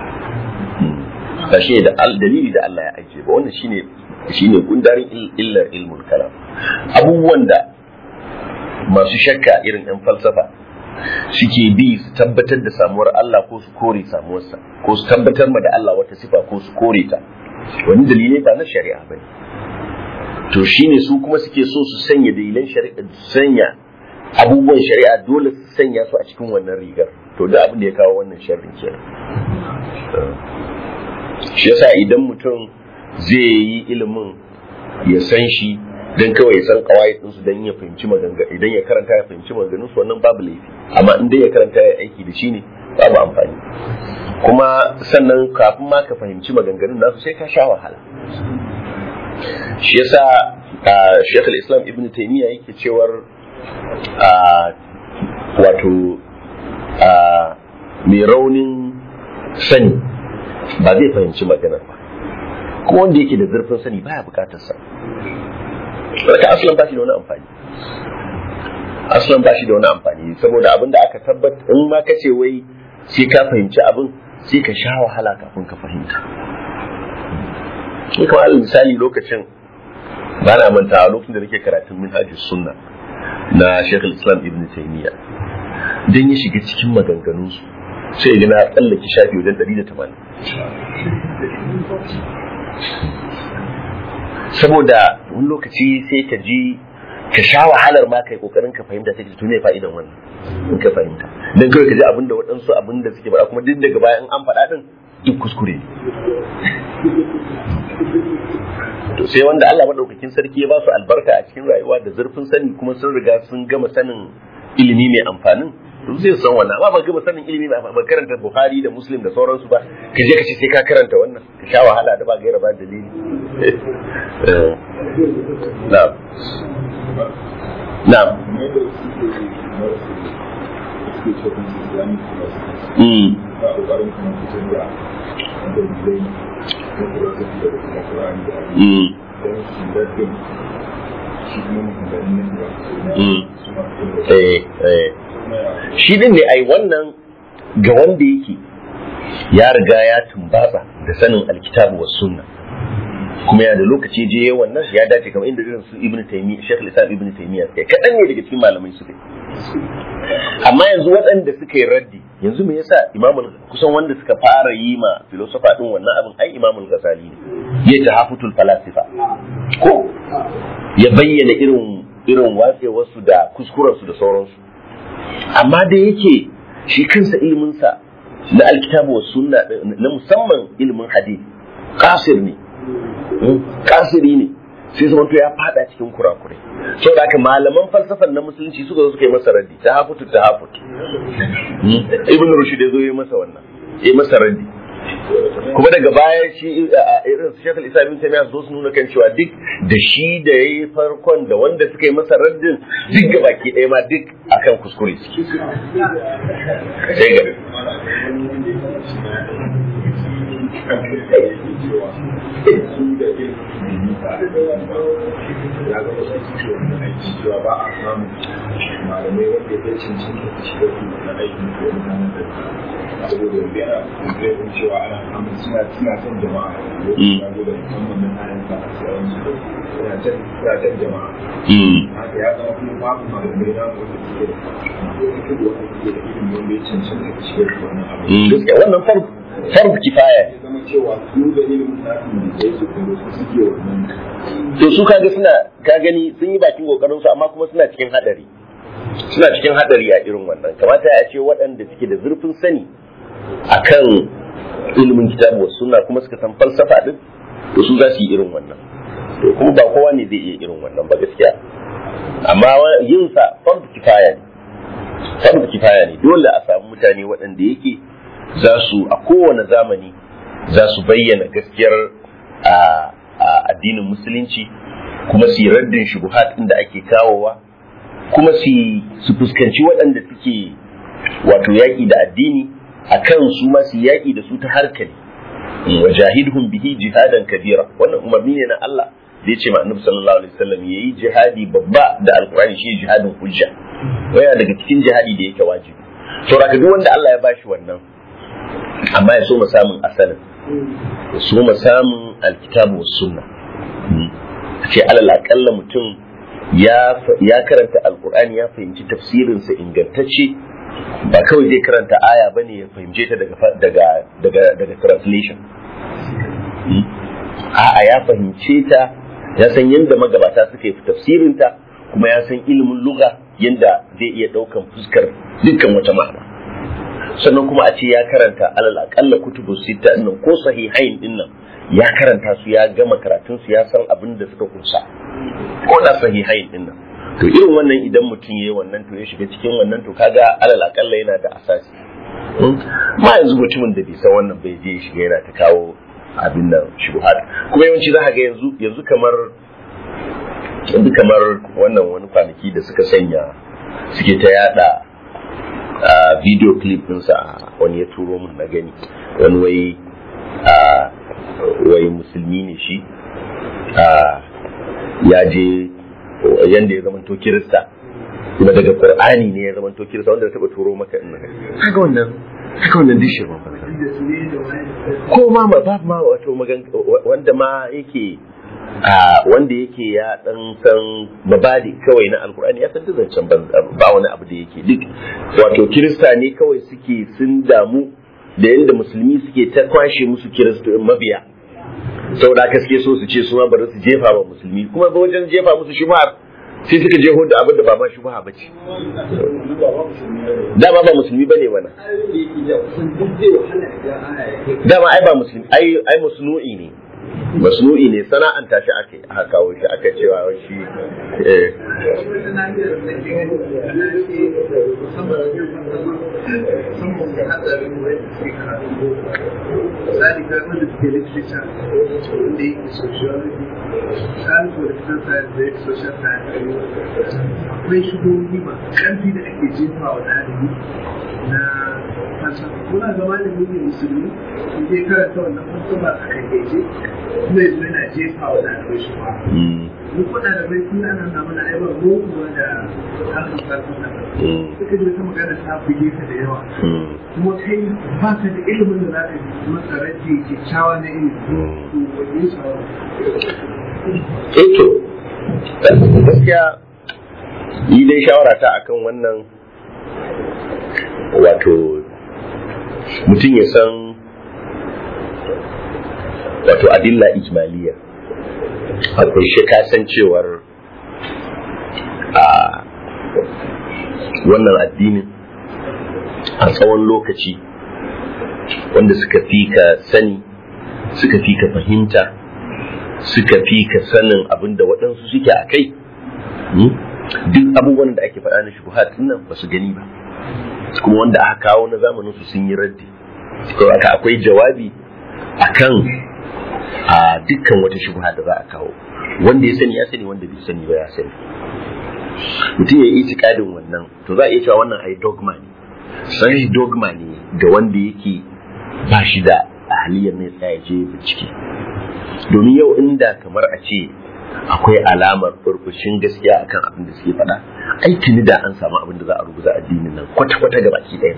ba shine da al- dalili da Allah ya ajiye ba wannan shine shine gundarin il- illar ilmul kalam abubuwan da masu shakka irin 'yan falsafa suke bi su tabbatar da samuwar Allah ko su kore samuwarsa ko su tabbatar ma da Allah wata sifa ko su kore ta wani dalilai ba na shari'a ba ne to shine su kuma suke so su sanya dalilan shari'a su sanya abubuwan shari'a dole su sanya su a cikin wannan rigar to da abin da ya kawo wannan sharrin kenan shi yasa idan mutum zai yi ilimin ya san shi dan kawai ya san kawai din su dan ya fahimci maganga idan ya karanta ya fahimci maganganun su wannan babu laifi amma in dai ya karanta ya aiki da shi ne babu amfani kuma sannan kafin ma ka fahimci maganganun nasu sai ka sha wahala shi yasa ah, Sheikh al-Islam Ibn Taymiyyah yake cewar ah, wato ah, mai raunin sani ba zai fahimci maganar ba kuma wanda yake da zurfin sani baya bukatar sa Saka asalin ba shi da wani amfani aslan ba shi da wani amfani saboda abin da aka tabbata in ma ka ce wai sai ka fahimci abin sai ka sha wahala kafin ka fahimta ni kamar alal misali lokacin ba na manta lokacin da nake karatun minhajus sunna na Sheikh Islam Ibn Taymiyyah dan ya shiga cikin maganganunsu sai ya na tsallake shafi wajen 180 saboda wani lokaci sai ka ji ka sha wahalar ma kai kokarin ka fahimta sai ka tune fa'idan wannan in ka fahimta dan kawai ka ji abin da waɗansu abin da suke faɗa kuma duk daga bayan an faɗa din duk kuskure ne to sai wanda Allah madaukakin sarki ya ba su albarka a cikin rayuwa da zurfin sani kuma sun riga sun gama sanin ilimi mai amfanin to zai san wannan amma ba gama sanin ilimi mai amfani ba karanta Bukhari da Muslim da sauransu ba ka je ka ce sai ka karanta wannan ka sha wahala da ba gaira ba dalili na'am na'am mm mm shi din ne ai wannan ga wanda yake ya riga ya tumbatsa da sanin alkitabu wa sunna kuma ya da lokaci je wannan ya dace kamar inda irin su ibnu taymiya shaykh al-islam ibnu taymiya kai kadan ne daga cikin malamai su kai amma yanzu waɗanda suka yi raddi yanzu me yasa imamul kusan wanda suka fara yi ma filosofa din wannan abin ai imamul ghazali ne ya tahafutul falasifa ko ya bayyana irin irin watsewarsu da kuskurensu da sauransu amma da yake shi kansa iliminsa na alkitabu wa sunna na musamman ilimin hadith kasir ne kasiri ne sai zama to ya fada cikin kurakurai so da haka malaman falsafan na musulunci suka zo suka yi masa raddi ta hafutu ta hafutu ibn rushd ya zo ya masa wannan ya masa raddi kuma daga baya shi irin su shekul isa bin tamiya zo su nuna kan cewa duk da shi da ya yi farkon da wanda suka yi masa raddin duk ga baki ɗaya ma duk akan kuskure suke sai ga ba a samun malamai wanda ya cancanta da shi da su na aikin da mutanen da saboda yanzu yana kungirin cewa ana samun suna suna son jama'a ya zo da musamman na kayan sa a sauran su suna can suna can jama'a haka ya zama kuma babu malamai na wanda suke da wanda suke da ilimin wanda ya cancanta da shi da wannan abu gaskiya wannan farb kifaya ya zama cewa su da ilimin nasu da ya su kuma su suke wannan to su kaga suna ka gani sun yi bakin kokarin su amma kuma suna cikin hadari suna cikin hadari a irin wannan kamata ya ce waɗanda suke da zurfin sani akan ilimin kitabu wa sunna kuma suka san falsafa din to su za su yi irin wannan to kuma ba kowa ne zai iya irin wannan ba gaskiya amma yin sa fardu kifaya ne fardu kifaya ne dole a samu mutane waɗanda yake za su a kowane zamani za su bayyana gaskiyar a addinin musulunci kuma su yi raddin shubuhat da ake kawowa kuma su fuskanci waɗanda suke wato yaƙi da addini a kan su ma su yaƙi da su ta harkali wa jahidhum bihi jihadan kabira wannan umarni ne na Allah da ya ce ma annabi sallallahu alaihi wasallam yayi jihadi babba da alqur'ani shi jihadin hujja waya daga cikin jihadi da yake wajibi to raka duk wanda Allah ya bashi wannan amma ya so mu samun asalin ya so mu samun alkitabu was sunna ce alal akalla mutum ya karanta alkur'ani ya fahimci tafsirinsa ingantacce ba kawai zai karanta aya bane ya fahimce ta daga daga daga translation a'a ya fahimce ta ya san yadda magabata suka yi tafsirinta kuma ya san ilimin luga yadda zai iya ɗaukan fuskar dukkan wata ma'ana sannan kuma a ce ya karanta alal akalla kutubu sita nan ko sahihain din nan ya karanta su ya gama karatun su ya san abin da suka kunsa ko da sahihain din nan to irin wannan idan mutum yayi wannan to ya shiga cikin wannan to kaga alal akalla yana da asasi ma yanzu mutumin da bai san wannan bai je shiga yana ta kawo abin nan shubuhat kuma yawanci za ka ga yanzu yanzu kamar yanzu kamar wannan wani kwanaki da suka sanya suke ta yada a video clip ɗinsa wani ya turo min na gani wani wai wai musulmi ne shi ya je yadda ya zamanto kirista kuma daga qur'ani ne ya zama to kirista wanda taba turo maka in kaga wannan kaga wannan dishi ba ko ma ba ma wato magan wanda ma yake a wanda yake ya dan san mabadi kawai na alkur'ani ya san zancen ba wani abu da yake duk wato kirista ne kawai suke sun damu da yadda musulmi suke ta kwashe musu kirista mabiya saboda haka suke so su ce su ma bari su jefa wa musulmi kuma ba wajen jefa musu shubhar sai suka jeho da abin da ba ma shubha ba ce dama ba musulmi bane wannan dama ai ba musulmi ai ai musnu'i ne masnu'i ne sana'anta shi ake aka kawo shi aka cewa shi eh misali ga wanda suke literature wanda yake sociology science political science da yake social science akwai shigogi masu ƙarfi da ake jefa wa ɗalibi na falsafa kuna zama da ne musulmi in dai karanta wannan falsafa a kan gaje kuma yanzu yana jefa wa ɗalibai shi ba duk wa ɗalibai sun ana na mana aibar goguwa da harkar falsafa suka ji wata magana ta buge ka da yawa kuma kai ba ka da ilimin da za ka yi masa rage kyakkyawa na ilimi to wani shawara Eto, gaskiya yi dai shawara ta akan wannan wato mutum ya san wato adilla ijmaliya akwai shi kasancewar a wannan addinin a tsawon lokaci wanda suka fi ka sani suka fi ka fahimta suka fi ka sanin abin da waɗansu suke a kai duk abubuwan da ake faɗa na shubuhat nan ba su gani ba kuma wanda aka kawo na zamanin su sun yi raddi haka akwai jawabi akan a dukkan wata shubha da za a kawo wanda ya sani ya sani wanda bai sani ba ya sani mutum ya yi itikadin wannan to za a iya cewa wannan ai dogma ne sai dogma ne ga wanda yake ba shi da ahaliyar ne tsaya je bincike domin yau inda kamar a ce akwai alamar burbushin gaskiya akan abin da suke faɗa ai tuni da an samu abin da za a rubuta addinin nan kwata-kwata ga baki ɗayan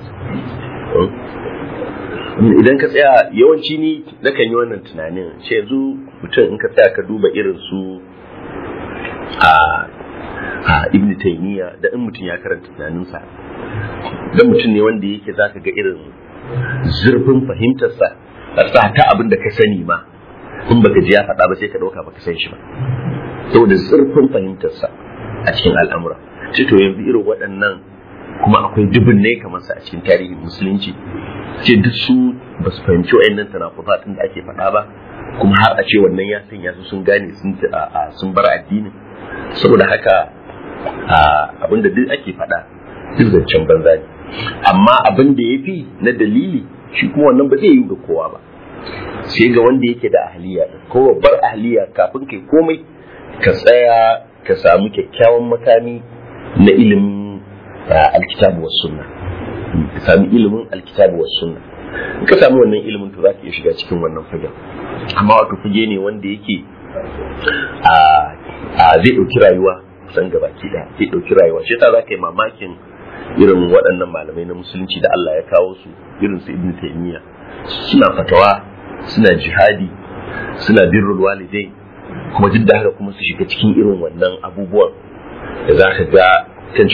idan ka tsaya yawanci ni nakan yi wannan tunanin ce yanzu mutum in ka tsaya ka duba irin su a a ibn taymiya da in mutum ya karanta tunaninsa dan mutum ne wanda yake zaka ga irin zurfin fahimtarsa sa ta abin da ka sani ma in baka ji ya faɗa ba sai ka ɗauka baka san shi ba saboda zurfin fahimtarsa a cikin al'amura ce to yanzu irin waɗannan kuma akwai dubin ne kamar sa a cikin tarihin musulunci ce duk su ba su fahimci wa'annan tanakufatin da ake faɗa ba kuma har a ce wannan ya sanya su sun gane sun bar addinin saboda haka abin da duk ake faɗa duk zancen banza ne amma abin da ya fi na dalili shi kuma wannan ba zai yi ga kowa ba sai ga wanda yake da ahliya ko babbar ahliya kafin kai komai ka tsaya ka samu kyakkyawan makami na ilimin alkitabu was sunna ka sami ilimin alkitabu was sunna in ka samu wannan ilimin to zaka iya shiga cikin wannan fagen amma wato fage ne wanda yake a zai dauki rayuwa kusan gabaki daya zai dauki rayuwa shi yasa zaka yi mamakin irin waɗannan malamai na musulunci da Allah ya kawo su irin su ibn taymiya suna fatawa suna jihadi suna birrul walidai kuma duk da haka kuma su shiga cikin irin wannan abubuwan da za ka ga kan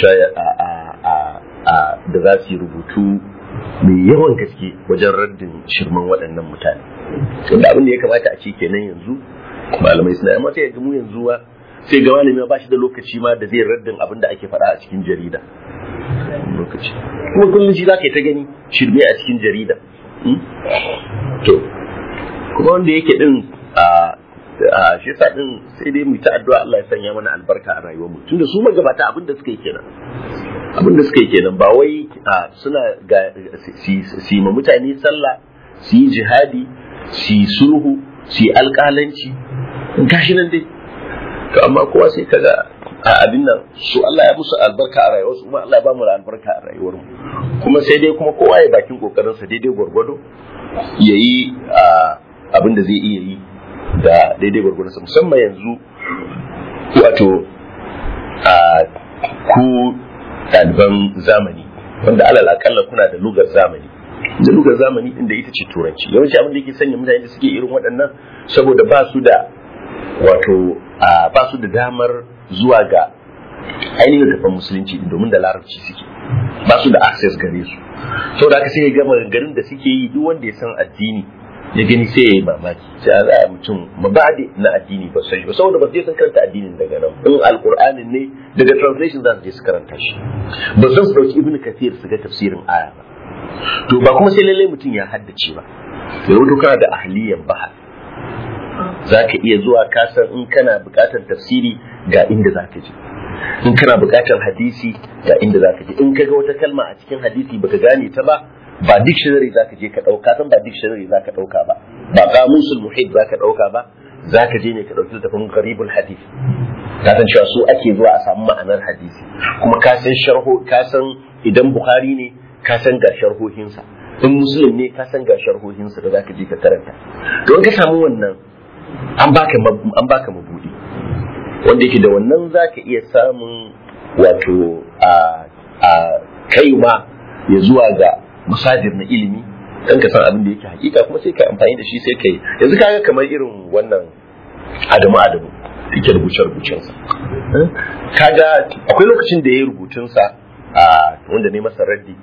da za su yi rubutu mai yawan gaske wajen raddin shirman waɗannan mutane wanda abin da ya kamata a ce kenan yanzu malamai suna amma sai ga mu yanzu ba sai ga malami ba shi da lokaci ma da zai raddin abin da ake faɗa a cikin jarida lokaci kuma kullum shi za ka yi ta gani shirme a cikin jarida to kuma wanda yake din a shi yasa din sai dai mu ta addu'a Allah ya sanya mana albarka a rayuwar mu tunda su magabata abin da suka yi kenan abin da suka yi kenan ba wai suna ga si ma mutane sallah su yi jihadi su yi sulhu su yi alƙalanci gashi nan dai to amma kowa sai kaga a abin nan su Allah ya musu albarka a rayuwar su kuma Allah ya ba mu albarka a rayuwar mu kuma sai dai kuma kowa ya bakin kokarin sa daidai gwargwado yayi abin da zai iya yi da daidai gwargwado musamman yanzu wato ku ɗaliban zamani wanda alal akalla kuna da lugar zamani da lugar zamani din da ita ce turanci yawanci abin da yake sanya mutane da suke irin waɗannan saboda ba su da wato ba su da damar zuwa ga ainihin tafan musulunci domin da larabci suke ba su da access gare su saboda haka sai ya gama garin da suke yi duk wanda ya san addini ya gani sai ya yi mamaki sai a za mutum mabadi na addini ba sai ba saboda ba su je sun karanta addinin daga nan in alqur'anin ne daga translation za su je su karanta shi ba san su dauki ibnu kathir su ga tafsirin aya ba to ba kuma sai lallai mutum ya haddace ba ya rubuto kana da ahliyan bahar za ka iya zuwa kasan in kana buƙatar tafsiri ga inda za ka je in kana buƙatar hadisi ga inda za ka je in ka ga wata kalma a cikin hadisi baka gane ta ba ba dictionary za ka je ka ɗauka san ba dictionary za ka ɗauka ba ba kamusul muhit za ka ɗauka ba za ka je ne ka ɗauki littafin garibul hadis ka san cewa su ake zuwa a samu ma'anar hadisi kuma ka san sharho ka san idan bukhari ne ka san ga sharhohinsa in muslim ne ka san ga sharhohinsa da za ka je ka karanta to in ka samu wannan an baka an baka mabudi wanda yake da wannan za ka iya samun wato a a kaiwa ya zuwa ga masajir na ilimi dan ka san abin da yake hakika kuma sai ka amfani da shi sai kai yanzu kaga kamar irin wannan adamu adamu yake rubuce rubucen sa kaga akwai lokacin da yayi rubutun sa a wanda ne masa raddi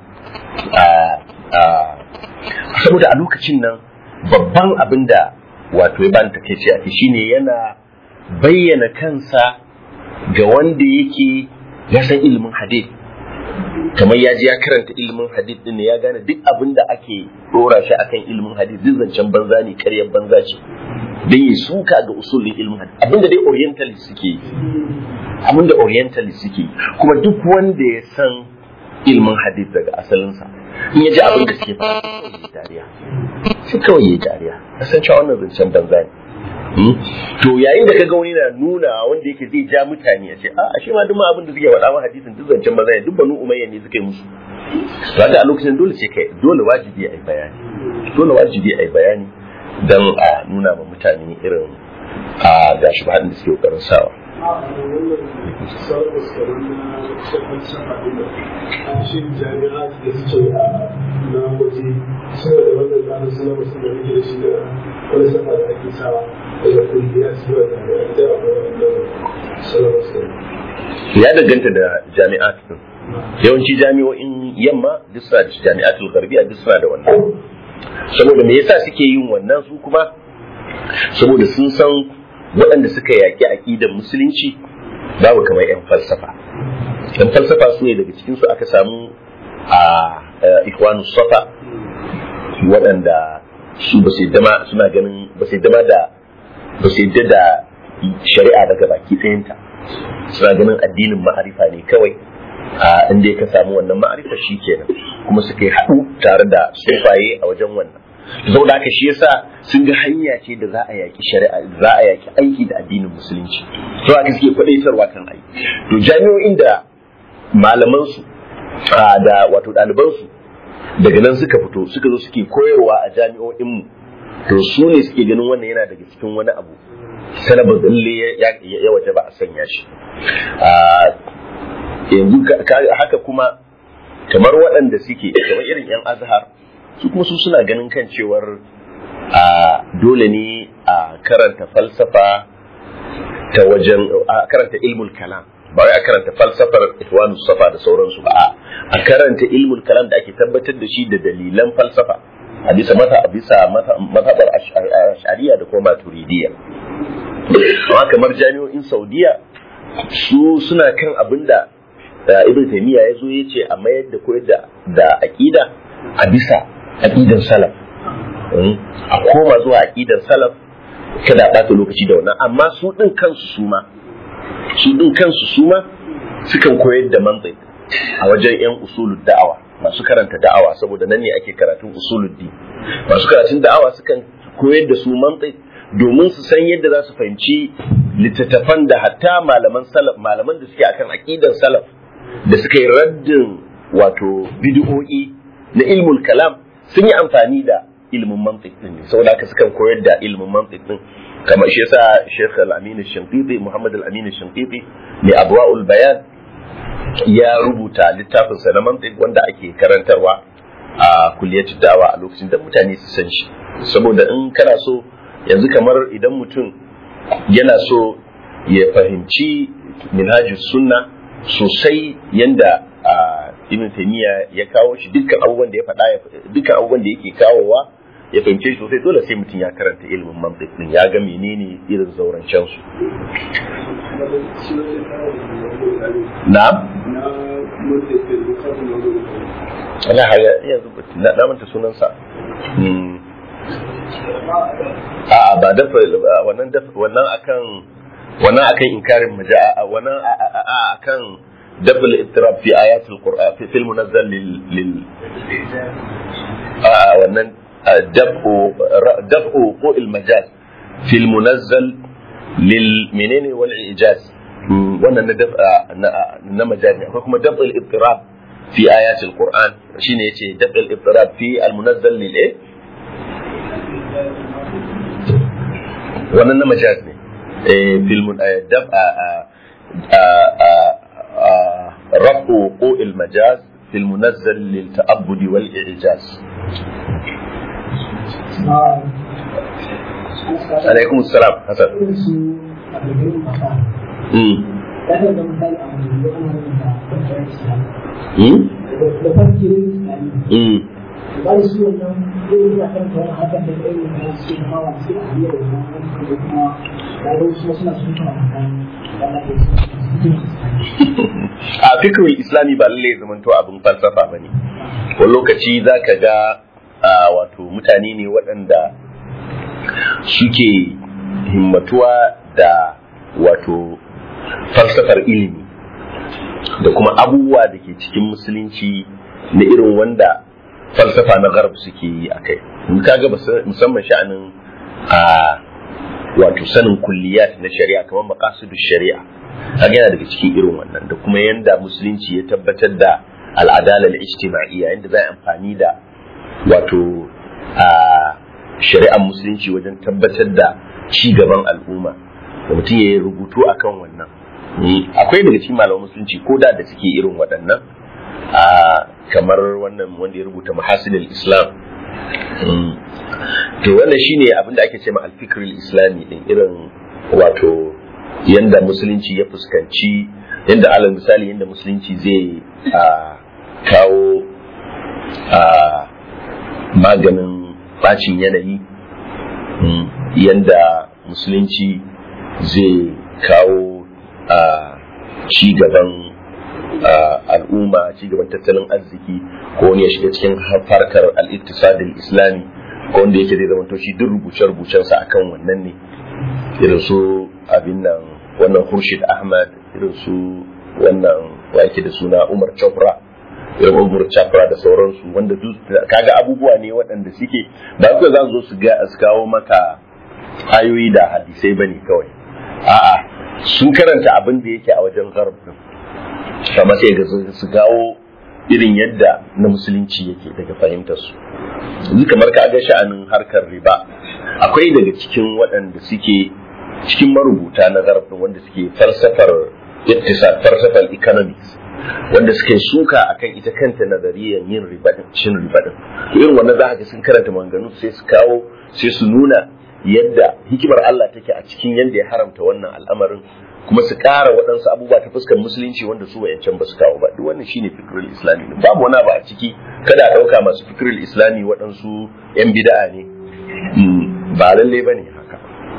a saboda a lokacin nan babban abin da wato ya bani takeici a shine yana bayyana kansa ga wanda yake ya san ilimin hadith kamar ya ji ya karanta ilimin hadith din ya gane duk abin da ake dora shi akan ilimin hadith duk zancen banza ne karyar banza ce dan yi suka ga usulin ilimin hadith abinda dai orientalist suke yi abinda orientalist suke yi kuma duk wanda ya san ilimin hadith daga asalinsa in ya ji abin da suke fara kawai ya dariya sai kawai ya dariya san cewa wannan zancen banza ne to yayin da kaga wani na nuna wanda yake zai ja mutane a ce a ashe ma duk ma abin da suke faɗa ma hadisin duk zancen maza ne duk banu umayya ne suka yi musu to haka a lokacin dole sai kai dole wajibi ai bayani dole wajibi ai bayani dan a nuna ma mutane irin a gashi ba da suke kokarin sawa shin jami'a da suke na waje suna da wannan tsarin suna masu da rike da shi da wani sama da ake sawa daga kungiya su ba da da wannan salamarsu ya danganta da jami'at din yawanci jami'o'in yamma duk suna da jami'atul garbiya duk suna da wannan saboda me yasa suke yin wannan su kuma saboda sun san waɗanda suka yaƙi aƙidar musulunci babu kamar 'yan falsafa 'yan falsafa su ne daga cikinsu aka samu a ikwanu safa waɗanda su ba su dama suna ganin ba su dama da ba su yadda da shari'a daga baki ɗayanta suna ganin addinin ma'arifa ne kawai a inda ka samu wannan ma'arifa shi kenan kuma suka yi haɗu tare da sufaye a wajen wannan saboda haka shi yasa sun ga hanya ce da za a yaki shari'a za a yaki aiki da addinin musulunci to haka suke kwadaitarwa kan aiki to jami'o'in da malaman su da wato ɗaliban su daga nan suka fito suka zo suke koyarwa a jami'o'in mu to su ne suke ganin wannan yana daga cikin wani abu sanabar dalle ya waje ba a sanya shi yanzu haka kuma kamar waɗanda suke kamar irin 'yan azhar su kuma su suna ganin kan cewar a dole ne a karanta falsafa ta wajen a karanta ilmul kalam ba wai a karanta falsafar ihwanu safa da sauransu ba a karanta ilmul kalam da ake tabbatar da shi da dalilan falsafa a bisa mata a bisa mazhabar ash'ariya da kuma maturidiyya amma kamar jami'o'in saudiya su suna kan abin da ibn taymiya ya zo ya ce a mayar da koyar da aqida a bisa aqidan salaf a koma zuwa aqidan salaf kada a ɓata lokaci da wannan amma su ɗin kansu su ma su ɗin kansu su ma sukan koyar da mantiq a wajen yan usulul da'awa masu karanta da'awa saboda nan ne ake karatun usulul din masu karatun da'awa sukan koyar da su mantiq domin su san yadda za su fahimci littattafan da hatta malaman salaf malaman da suke akan aqidan salaf da suka yi raddin wato bid'o'i na ilmul kalam sun yi amfani da ilmin mantiq din ne saboda haka sukan koyar da ilmin mantiq din kamar shi yasa Sheikh Al-Amin Al-Shinqiti Muhammad Al-Amin Al-Shinqiti mai Abwaul Bayan ya rubuta littafinsa na mantiq wanda ake karantarwa a kulliyatu dawa a lokacin da mutane su san shi saboda in kana so yanzu kamar idan mutum yana so ya fahimci minhajus sunna sosai yanda ibn taymiya ya kawo shi dukkan abubuwan da ya faɗa dukkan abubuwan da yake kawowa ya fahimce shi sosai dole sai mutum ya karanta ilimin mantiq din ya ga menene irin zaurancen su na'am ana haya yanzu na na manta sunansa a ba dafa wannan dafa wannan akan wannan akan inkarin maja'a wannan akan دفع الاضطراب في آيات القرآن في المنزل لل, لل... آه ونن دفع دفع وقوع المجاز في المنزل للمنين والإعجاز wannan na daf'a na majazi akwai kuma daf'a al-ittirab fi ayati al-Qur'an shine yace daf'a al-ittirab fi al-munazzal lil eh wannan na majaz ne eh fil daf'a رفع وقوع المجاز في المنزل للتأبد والإعجاز عليكم السلام حسن ba da su wannan zai yi kan kawai hakan da kai ne su ke hawa su a biyar da wannan da kuma da wasu suna sun kama kan a fikirin islami ba lallai zamanto abin falsafa ba ne wani lokaci za ka ga wato mutane ne waɗanda suke himmatuwa da wato falsafar ilimi da kuma abubuwa da ke cikin musulunci na irin wanda falsafa na garb suke yi a kai kaga musamman sha'anin a wato sanin kulliyat na shari'a kamar maqasidu shari'a kaga yana daga cikin irin wannan da kuma yanda musulunci ya tabbatar da al'adala al-ijtima'iyya yanda za a amfani da wato a shari'ar musulunci wajen tabbatar da ci gaban al'umma da mutum ya yi rubutu akan wannan akwai daga cikin malaman musulunci ko da da suke irin waɗannan a kamar wannan wanda ya rubuta mahasilul islam to wannan shine abin da ake ce ma alfikir islami din irin wato yanda musulunci ya fuskanci yanda alal misali yanda musulunci zai kawo maganin bacin yanayi yanda musulunci zai kawo ci gaban al'umma ci gaban tattalin arziki ko wani ya shiga cikin farkar al-iktisadil islami ko wanda yake zai zama to shi duk rubuce-rubucensa akan wannan ne irin su abin nan wannan Khurshid Ahmad irin su wannan wa yake da suna Umar Chopra irin Umar Chopra da sauransu wanda kaga abubuwa ne waɗanda suke ba su za su zo su ga su kawo maka ayoyi da hadisai bane kawai a'a sun karanta abin da yake a wajen gharb kamar sai ga su kawo irin yadda na musulunci yake daga fahimtar su yanzu kamar ka ga sha'anin harkar riba akwai daga cikin waɗanda suke cikin marubuta na zarafin wanda suke falsafar iktisad falsafar economics wanda suke suka akan ita kanta nazariyar yin riba din cin riba din irin wannan za ga sun karanta maganganu sai su kawo sai su nuna yadda hikimar Allah take a cikin yadda ya haramta wannan al'amarin kuma su ƙara waɗansu abubuwa ta fuskar musulunci wanda su wayancan ba su kawo ba duk wannan shine fikirul islami ne babu wani ba a ciki kada a ɗauka masu fikirul islami waɗansu yan bida'a ne ba lalle ba ne haka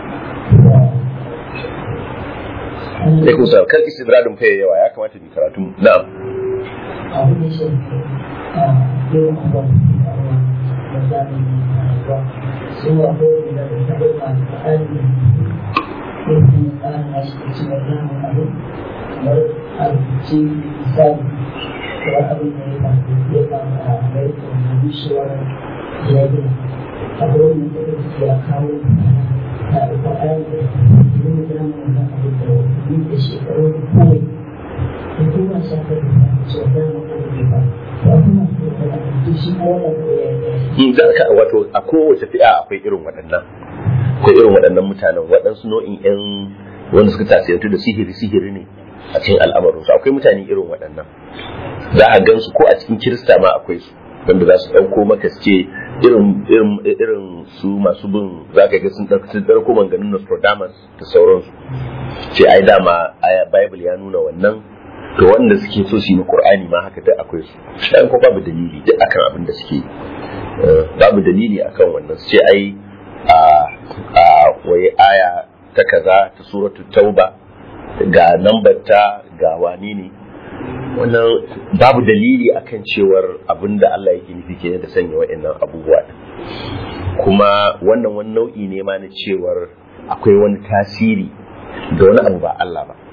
sai kun sa kan istidradin fa yawa ya kamata mu karatu na'am abu ne shi a yawan abuwa da zamani ba sun wa ko da ta dauka da tsari irin tsarin da shi ci da zamu abu kamar a rubuce misali kamar abin da ya faru ya faru a amerika da bishiyar ya gina abu wani da ya kawo ta ɗauka ayan da yin zamanin da abu da yi da shekaru da kawai da kuma shafar da su da mu da ba ba kuma su da da shi ko da da wato a kowace fi'a akwai irin waɗannan akwai irin waɗannan mutanen waɗansu nau'in yan wanda suka tasirantu da sihiri sihiri ne a cikin al'amarin su akwai mutane irin waɗannan za a gan su ko a cikin kirista ma akwai su wanda za su ɗauko maka su ce irin irin irin su masu bin za ka ga sun ɗauko manganin Nostradamus da sauransu ce ai dama aya Bible ya nuna wannan to wanda suke so su yi Qur'ani ma haka duk akwai su dan ko babu dalili duk akan abin da suke babu dalili akan wannan su ce ai a a waye aya ta kaza ta suratul tauba ga nambar ta ga wani ne wannan babu dalili akan cewar abin da Allah yake nufi kenan da sanya wa'annan abubuwa kuma wannan wani nau'i ne ma na cewar akwai wani tasiri da wani abu ba Allah ba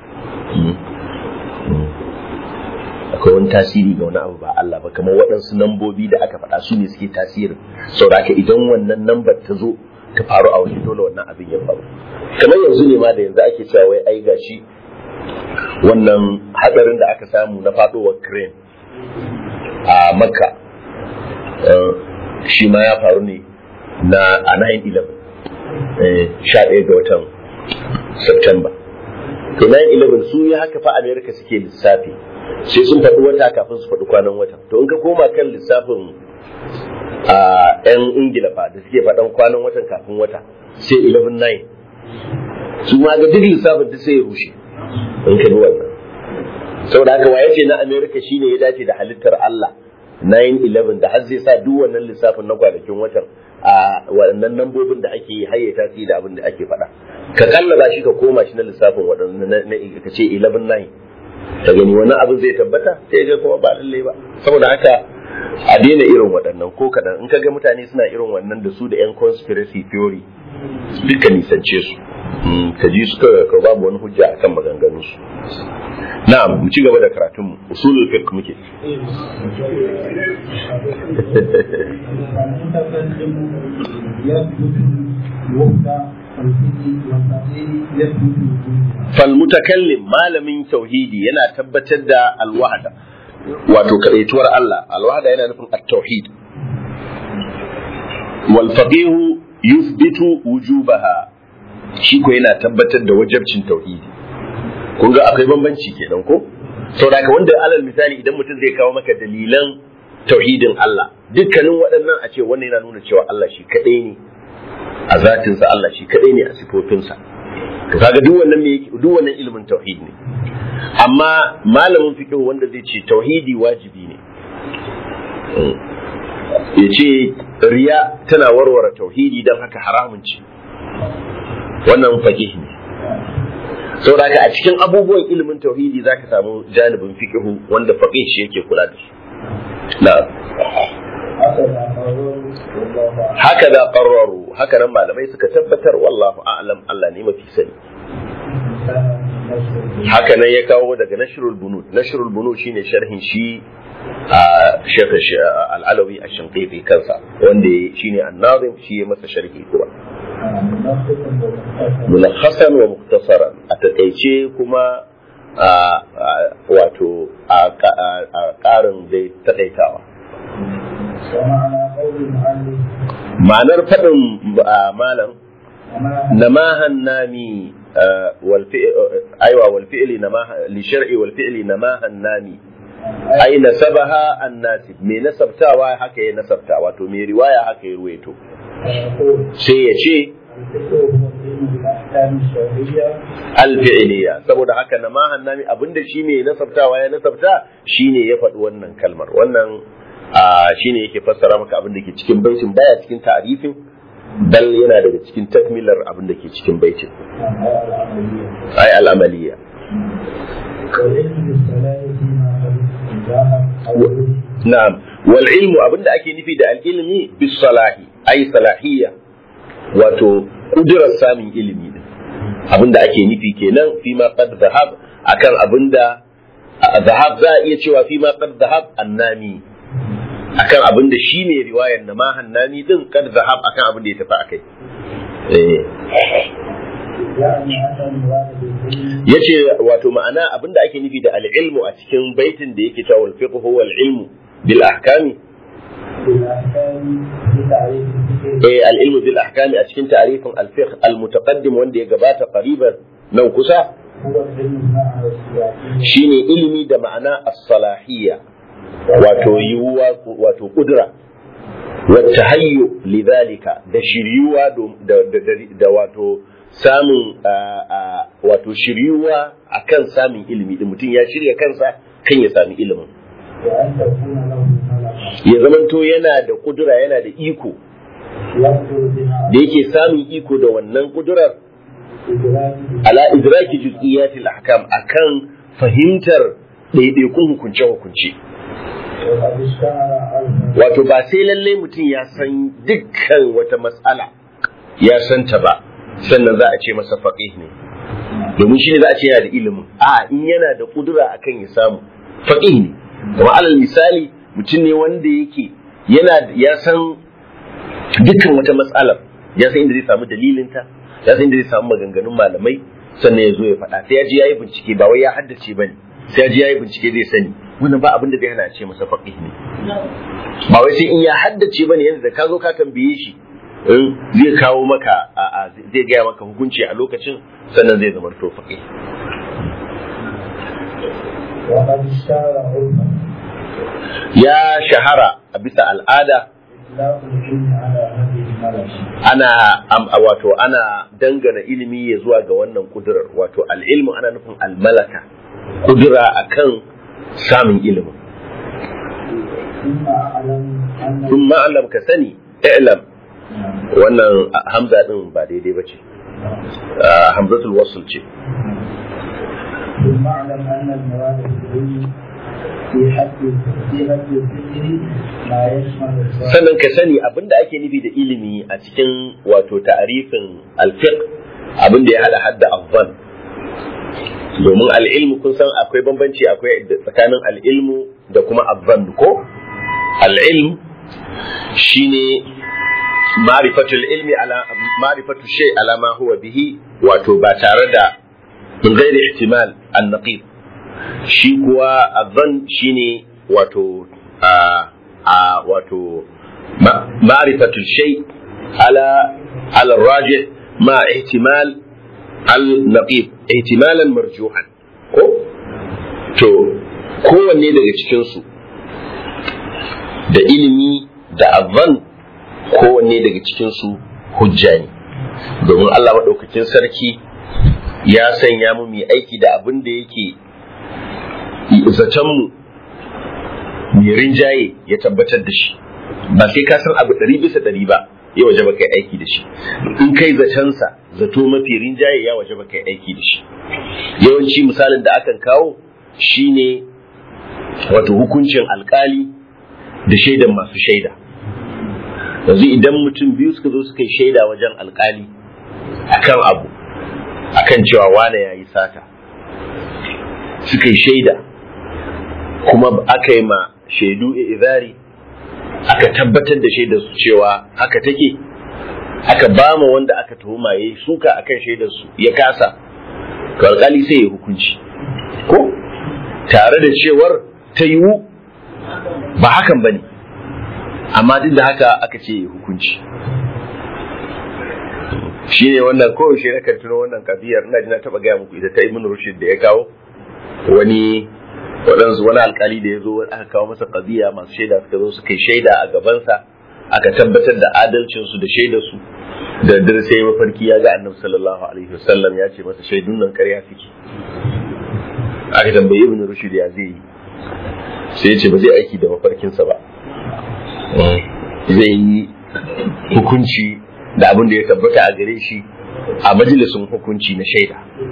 akwai wani tasiri ga wani abu ba Allah ba kamar waɗansu nambobi da aka faɗa su ne suke tasiri saboda idan wannan nambar ta zo ta faru a wani dole wannan abin ya faru kamar yanzu ne ma da yanzu ake cewa wai ai gashi wannan hatsarin da aka samu na faɗowar crane a makka shi ma ya faru ne na a 9-11 sha ɗaya ga watan september to 9-11 su yi haka fa america suke lissafi sai sun faɗi wata kafin su faɗi kwanan watan to in ka koma kan lissafin a 'yan ingila fa da suke faɗan kwanan watan kafin wata sai 11-9 su ma ga duk lissafin duk sai ya rushe in ka bi wannan saboda haka waye ce na america shine ya dace da halittar allah 9-11 da har zai sa duk wannan lissafin na kwanakin watan a waɗannan nambobin da ake haye tasiri da abin da ake faɗa ka kallaba shi ka koma shi na lissafin waɗannan ka ce 11-9 ka gani wani abin zai tabbata sai ga kuma ba lallai ba saboda haka a daina irin waɗannan ko kadan in kaga mutane suna irin wannan da su da yan conspiracy theory duka nisance su ka ji su ka babu wani hujja akan maganganun su na'am mu ci gaba da karatun mu usulul fiqh muke falmutakallim malamin tauhidi yana tabbatar da alwahda wato kadaituwar Allah alwahda yana nufin at-tauhid wal faqih yuthbitu wujubaha shi ko yana tabbatar da wajabcin tauhidi kun ga akwai bambanci kenan ko saboda ka wanda alal misali idan mutum zai kawo maka dalilan tauhidin Allah dukkanin waɗannan a ce wannan yana nuna cewa Allah shi kadai ne a zatinsa Allah shi kadai ne a sifofinsa to kaga duk wannan me yake duk wannan ilimin tauhid ne amma malamin fiqh wanda zai ce tauhidi wajibi ne ya ce riya tana warware tauhidi don haka haramun ce wannan faqih ne saboda haka a cikin abubuwan ilimin tauhidi zaka samu janibin fiqh wanda faqih shi yake kula da shi na'am haka da qarraru haka nan malamai suka tabbatar wallahu a'lam Allah ne mafi sani haka nan ya kawo daga nashrul bunud nashrul bunud shine sharhin shi a shekh al-alawi ash-shinqiti kansa wanda shine an-nazim shi ya masa sharhi kuma mulakhasan wa mukhtasaran a takaice kuma wato a ƙarin dai taƙaitawa ma'anar faɗin malam namahan nami aiwa wal fi'li li shar'i wal fi'li namahan nami ai nasabaha annasib me nasabtawa haka ya nasabta wato me riwaya haka ya ruwaito sai ya ce alfi'iliya saboda haka namahan nami abinda shi ne nasabtawa ya nasabta shine ya faɗi wannan kalmar wannan shine yake fassara maka abin da ke cikin baitin baya cikin ta'arifin bal yana daga cikin takmilar abin da ke cikin baitin ai al'amaliya na'am wal ilmu abinda ake nufi da al ilmi bis salahi ai salahiyya wato kudurar samun ilimi din abinda ake nufi kenan fi ma qad zahab akan abinda zahab za a iya cewa fi ma qad zahab annami akan abinda shi ne riwayar na mahan nami din qad zahab akan abin da ya tafi akai yace wato ma'ana abinda ake nufi da al-ilmu a cikin baitin da yake cewa al-fiqh huwa al-ilmu bil ahkami eh al-ilmu bil ahkami a cikin ta'rifin al-fiqh al-mutaqaddim wanda ya gabata qariban nan kusa هو العلم مع السياسية shine ilimi da ma'ana as-salahiyya wato yiwuwa wato kudura wata hayyu lidhalika da shiryuwa do- da, da, da, da wato samun ah, ah, wato shiryuwa akan samun ilimi din mutum ya shirya kansa kan ya sami ilimin وأن تكون له ملكة ya zamanto yana da kudura yana da iko يقدر بها da yake samun iko da wannan kudurar إدراك ala idraki juz'iyatil ahkam akan fahimtar ɗaiɗaikun hukunce-hukunce وقد اشتهر عنه wato ba sai lallai mutum ya san dukkan wata matsala ya san ta ba sannan za a ce masa faqih ne domin shi ne za a ce yana da ilimin a in yana da kudura akan ya samu faqih ne kuma alal misali mutum ne wanda yake yana ya san dukkan wata matsalar ya san inda zai samu dalilinta ya san inda zai samu maganganun malamai sannan ya zo ya faɗa sai ya ji yayi bincike ba wai ya haddace bane sai ya ji yayi bincike zai sani wannan ba abin da zai hana a ce masa faqih ne ba wai sai in ya haddace bane yanda da ka zo ka tambaye shi in zai kawo maka a, a zai gaya maka hukunci a lokacin sannan zai zama to faqih وقد اشتهر علما ya shahara a bisa al'ada إطلاق العلم على هذه الملكة ana am, a wato ana dangana ilimi ya zuwa ga wannan kudurar wato al'ilmu ana nufin almalaka kudura akan samun ilimin ثم أعلم أن sun ma'alam ka sani i'lam wannan a- hamza din ba daidai ba ce hamzatul wasl ce ثم أعلم أن المراد بالعلم في حد في حد الذكر ما يشمل الظاهر sannan ka sani abinda ake nufi da ilimi a cikin wato ta'arifin alfiq abinda ya hada hadda azzan domin al'ilmu kun san akwai bambanci akwai da- tsakanin al'ilmu da kuma azzan ko al'ilm shine ma'rifatul ilmi ala ma'rifatu shay ala ma huwa bihi wato ba tare da min ghairi ihtimal an-naqib shi kuwa azzan shine wato a a wato ma- ma'rifatul shay ala ala rajih ma ihtimal al-naqib ihtimalan marjuhan ko to kowanne daga cikin su da ilimi da azzan kowanne daga cikin su hujja ne domin Allah maɗaukakin sarki ya sanya mu mai aiki da abin da yake zatonmu mai rinjaye ya tabbatar da shi ba sai ka san abu ɗari bisa ɗari ba ya waje ba kai aiki da shi in kai zatonsa zato mafi rinjaye ya waje ba kai aiki da shi yawanci misalin da akan kawo shine wato hukuncin alkali da shaidan masu shaida yanzu idan mutum biyu suka zo suka yi shaida wajen alkali akan abu akan cewa wane ya yi sata suka yi shaida kuma aka yi ma shaidu izari aka tabbatar da shaidar su cewa haka take aka ba ma wanda aka tuhuma ya yi suka akan shaidar su ya kasa to alkali sai ya hukunci ko tare da cewar ta yiwu ba hakan ba ne amma duk da haka aka ce ya hukunci shi ne wannan kowace na kan tuno wannan kabiyar ina ji na taba gaya muku ita ta ibn rushd da ya kawo wani waɗansu wani alkali da ya zo aka kawo masa kabiya masu shaida suka zo suka yi shaida a gabansa aka tabbatar da adalcinsu da shaidarsu da dare sai mafarki ya ga annabi sallallahu alaihi wasallam ya ce masa shaidun nan ƙarya suke aka tambayi ibn rushd ya zai yi sai ya ce ba zai aiki da mafarkinsa ba zai yi hukunci da abin da ya tabbata a gare shi a majalisun hukunci na shaida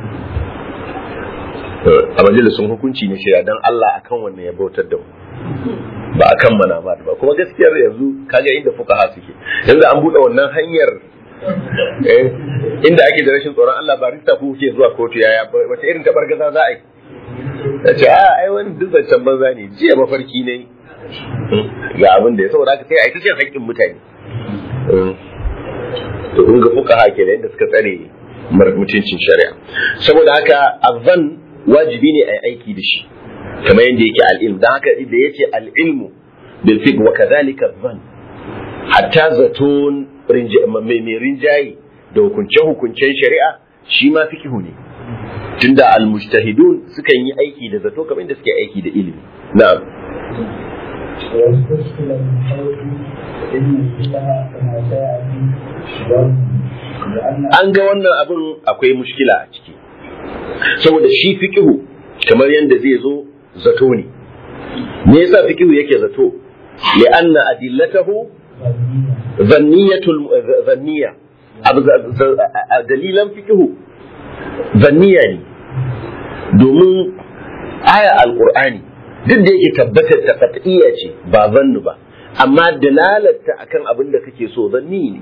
a majalisun hukunci na shaida don Allah akan wannan ya bautar da mu ba akan manama ba kuma gaskiyar yanzu kaga inda fuqaha suke yanzu an buɗe wannan hanyar eh, inda ake da rashin tsoron Allah ba rista ku kuke zuwa kotu yaya wata irin tabargaza za a yi ta ce a ai wani duk zancen banza ne jiya mafarki ne ga abin da ya saboda haka sai a yi ta cin haƙƙin mutane to kun ga fuka hake da yadda suka tsare mutuncin shari'a saboda haka azan wajibi ne a yi aiki da shi kamar yadda yake al'ilm don haka da yace al'ilmu bil fiqh wa kadhalika zan hatta zaton mai rinjaye da hukunce hukuncen shari'a shi ma fiqhu ne tunda al-mujtahidun sukan yi aiki da zato kamar inda suke aiki da ilimi na'am واستشكل من حيث إن الفقه كما سيأتي ظن لأن an ga wannan abin akwai mushkila a ciki saboda shi fiqhu kamar yadda zai zo zato ne me yasa fiqhu yake zato li'anna adillatahu zanniyatul zanniya abu dalilan fiqhu zanniya ne domin aya alqur'ani duk da yake tabbatar ta qat'iyya ce ba zannu ba amma dalalarta akan abin da kake so zanni ne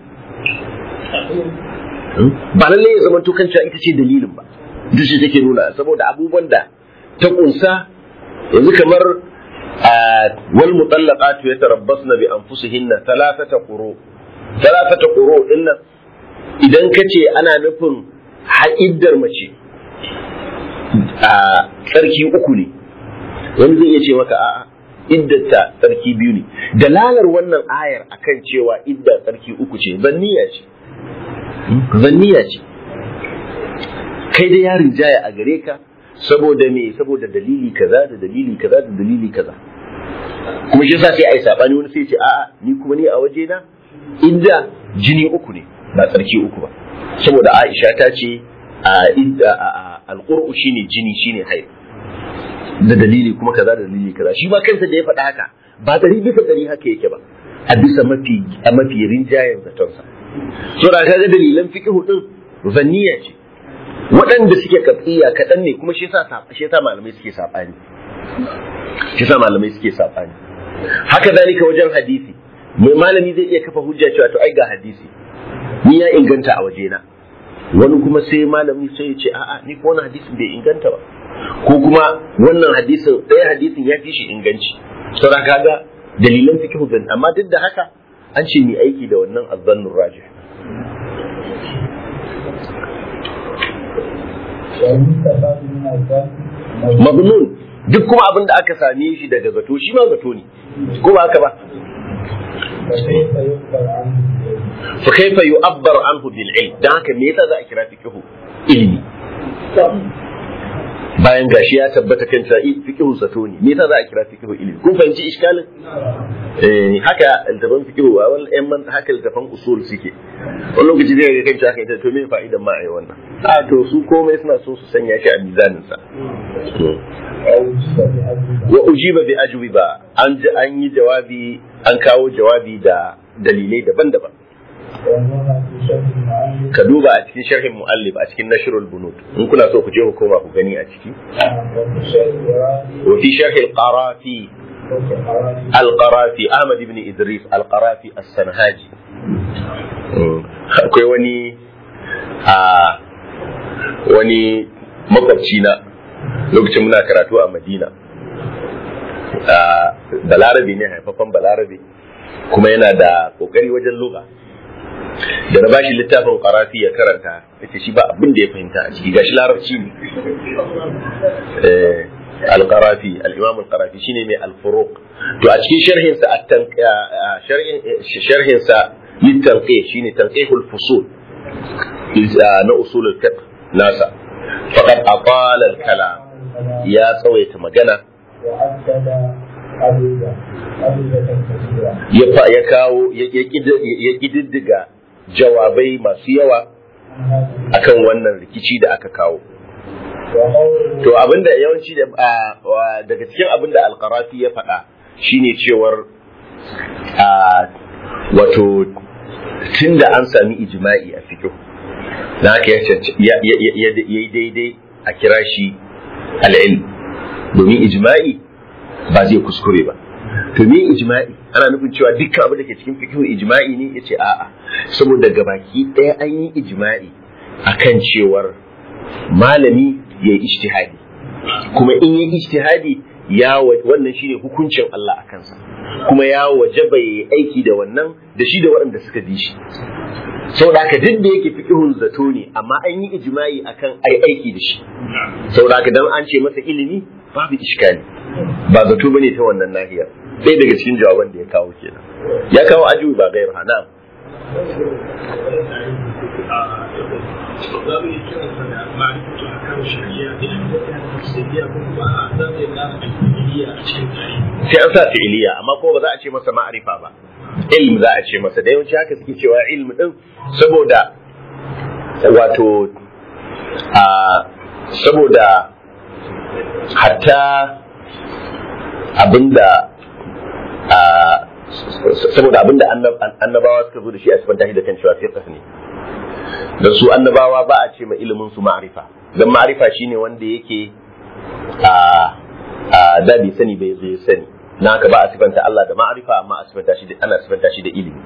ba lalle ya zama kan cewa ita ce dalilin ba duk shi take nuna saboda abubuwan da ta kunsa yanzu kamar wal mutallaqatu yatarabbasna bi anfusihinna thalathata quru thalathata quru dinnan idan kace ana nufin ha'iddar mace a tsarki uku ne wani zai iya ce maka a'a iddata tsarki biyu ne dalalar wannan ayar akan cewa idda tsarki uku ce zanniya ce zanniya ce kai da yarin jaya a gare ka saboda me saboda dalili kaza da dalili kaza da dalili kaza kuma shi yasa sai ai sabani wani sai ce a'a ni kuma ni a waje na idda jini uku ne ba tsarki uku ba saboda Aisha ta ce a idda alqur'u shine jini shine haid da dalili kuma kaza da dalili kaza shi ma kansa da ya faɗa haka ba dari bisa dari haka yake ba a bisa mafi a mafi rinjayen zatonsa so da kaga dalilan fiqhu din zanniya ce waɗanda suke katsiya kaɗan ne kuma shi yasa shi yasa malamai suke sabani shi yasa malamai suke sabani haka zalika wajen hadisi mai malami zai iya kafa hujja cewa to ai ga hadisi ni ya inganta a wajena wani kuma sai malami sai ya ce a'a ni ko wannan hadisin bai inganta ba ko kuma wannan hadisin ɗaya hadisin ya fi shi inganci saboda kaga dalilan fiqhu zan amma duk da haka an ce ni aiki da wannan azzannur rajih والمستفاد من الظن mabnun duk kuma abin da aka same shi daga zato shi ma zato ne ko ba haka ba فكيف يخبر عنه fa kaifa yu'abbar anhu bil ilm dan haka me yasa za a kira fiqhu ilmi bayan gashi ya tabbata kan cewa fiqhu zato ne me yasa za a kira fiqhu ilmi kun fahimci iskalin eh haka altafan fiqhu a wal man haka altafan usul suke wani lokaci zai ga kan cewa kai to me fa'idan ma ai wannan a to su komai suna so su sanya shi a mizanin sa أو جزء بأجوبة wa ujiba bi ajwiba an ji an yi jawabi an kawo jawabi da dalilai daban-daban وأنها في شرح المعلم ka duba a cikin sharhin muallif a cikin nashrul bunut in kuna so ku je ku koma ku gani a ciki وفي شرح إرادي wa fi sharh al-qarafi وفي حراري al-qarafi ahmad ibn idris al-qarafi as-sanhaji akwai wani a wani makwabci na lokacin muna karatu a madina a balarabe ne haifafan balarabe kuma yana da kokari wajen lugha da na bashi littafin qarafi ya karanta yace shi ba abin da ya fahimta a ciki gashi larabci ne eh al-qarafi al-imam al-qarafi shine mai al-furuq to a cikin sharhin sa at sharhin sharhin sa litanqih shine tanqihul fusul na usul al-fiqh nasa faqad atala al-kalam ya tsawaita magana وعدد أجوبة أجوبة كثيرة ya fa ya kawo ya ya kid- ya kididdiga jawabai masu yawa عن هذه akan wannan rikici da aka kawo وقوله to abinda yawanci da a- wa- daga cikin abinda alqarafi ya faɗa shine cewar a wato tunda an sami ijma'i a fiqh na haka ya canc- ya ya- ya- ya- yayi daidai a kira shi al-ilm domin ijma'i ba zai kuskure ba to me ijma'i ana nufin cewa dukkan abin da ke cikin fiqh ijma'i ne yace a'a saboda gabaki ɗaya an yi ijma'i akan cewar malami ya yi ijtihadi kuma in yi ijtihadi ya wa- wannan shine hukuncin Allah a kansa kuma ya wajaba ya yi aiki da wannan da shi da waɗanda suka bi shi saboda haka duk da yake fiqhun zato ne amma an yi ijma'i akan ai aiki da shi saboda haka dan an ce masa ilimi babu iskali ba zato bane ta wannan nahiyar ɗaya daga cikin jawaban da ya kawo kenan ya kawo ajiyu ba gairu hana za mu yi kiransa da ma'arifatu a kan shari'a da shari'a kuma ba a za mu yi gane alfi'iliya a cikin tarihi sai an sa fi'iliya amma kuma ba za a ce masa ma'arifa ba ilm za a ce masa da yawanci haka suke cewa ilm din saboda wato a saboda hatta abinda a saboda abinda annabawa suka zo da shi a sifanta shi da kan cewa fiqh ne da su annabawa ba a ce ma ilimin su ma'arifa dan ma'arifa shine wanda yake a a da bai sani bai zo ya sani na haka ba a sifanta Allah da ma'arifa amma a sifanta shi da ana sifanta shi da ilimi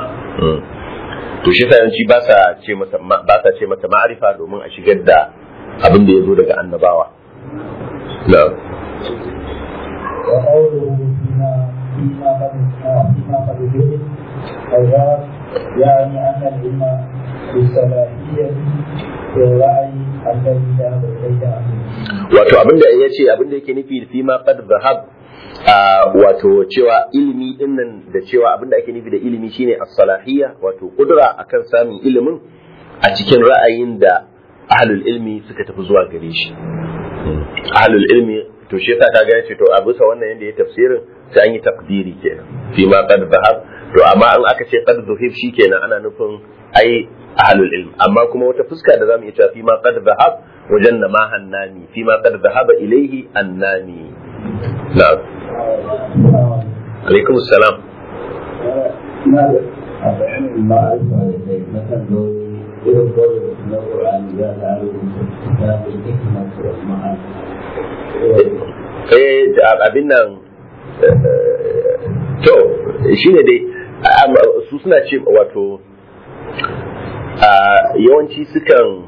to shi yawanci ba sa ce masa ba sa ce mata ma'arifa domin a shigar da abin da ya zo daga annabawa na وقوله فيما فيما قد فيما قد جهل الغرض يعني أن العلم بالصلاحية في الرأي الذي ذهب إليه أهل wato abinda ya ce abinda yake nufi fi ma qad zahab wato cewa ilimi din nan da cewa abinda ake nufi da ilimi shine as-salahiyya wato kudura akan samun ilimin a cikin ra'ayin da ahlul ilmi suka tafi zuwa gare shi ahlul ilmi to shi yasa kaga yace to a bisa wannan yanda ya tafsirin sai an yi takdiri kenan fi ma qad zahab to amma in aka ce qad zuhib shikenan ana nufin ai ahlul ilm amma kuma wata fuska da zamu iya cewa fi ma qad zahab wajen na ma hannani fi ma qad zahaba ilaihi annani na'am alaikum assalam a bayanin ma'arifa da kai na kan zo irin kawai na ƙur'ani za a rubuta kitabun hikmat wa ma'arifa eh abin nan to shine dai su suna ce wato yawanci sukan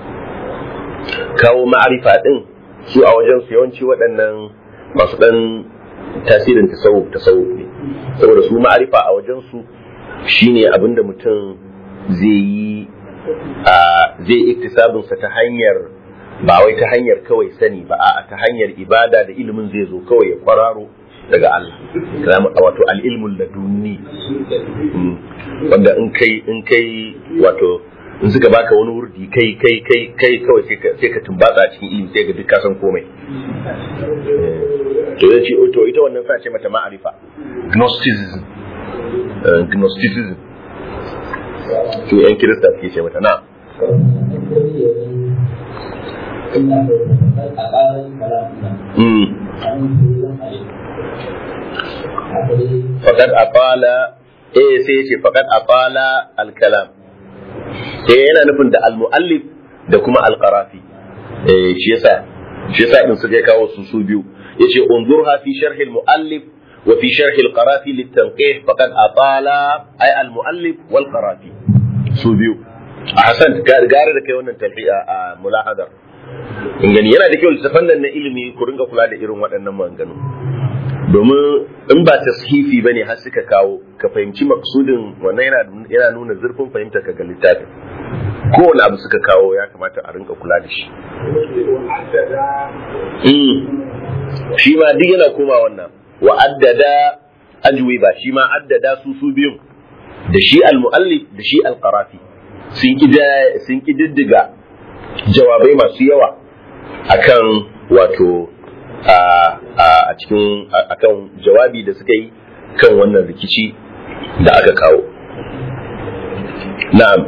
kawo ma'arifa din su a wajen su yawanci waɗannan masu ɗan tasirin tasawuf tasawuf ne saboda su ma'arifa a wajen su shine abinda mutum zai yi zai iktisabinsa ta hanyar ba wai ta hanyar kawai sani ba a ta hanyar ibada da ilimin zai zo kawai ya kwararo daga Allah wato al'ilmul ladunni wanda in kai in kai wato in suka baka wani wurdi kai kai kai kai kawai sai ka tumbatsa cikin ilimi sai ga duk ka san komai to yace to ita wannan sa ce mata ma'arifa gnosticism gnosticism su yan kirista suke ce mata na faƙad afala eh sai ya ce faƙad afala al-kalam eh yana nufin da al-mu'allif da kuma al-qarafi eh shi yasa shi yasa din suka kawo su su biyu yace unzurha fi sharh al-mu'allif wa fi sharh al-qarafi lit-tanqih faqad atala ay al-mu'allif wal-qarafi su biyu a hasan gare da kai wannan talhiya a mulahadar in gani yana da kyau littafan nan na ilimi ku ringa kula da irin waɗannan maganganu domin in ba tashifi bane har suka kawo ka fahimci maksudin wannan yana nuna zurfin fahimta ka ga littafin kowane abu suka kawo ya kamata a rinka kula da shi shi ma duk yana koma wannan wa addada ajwi ba shi ma addada su su biyun da shi al-muallif da shi al-qarafi sun kididdiga jawabai masu yawa akan wato a cikin akan jawabi da suka yi kan wannan rikici da aka kawo na'am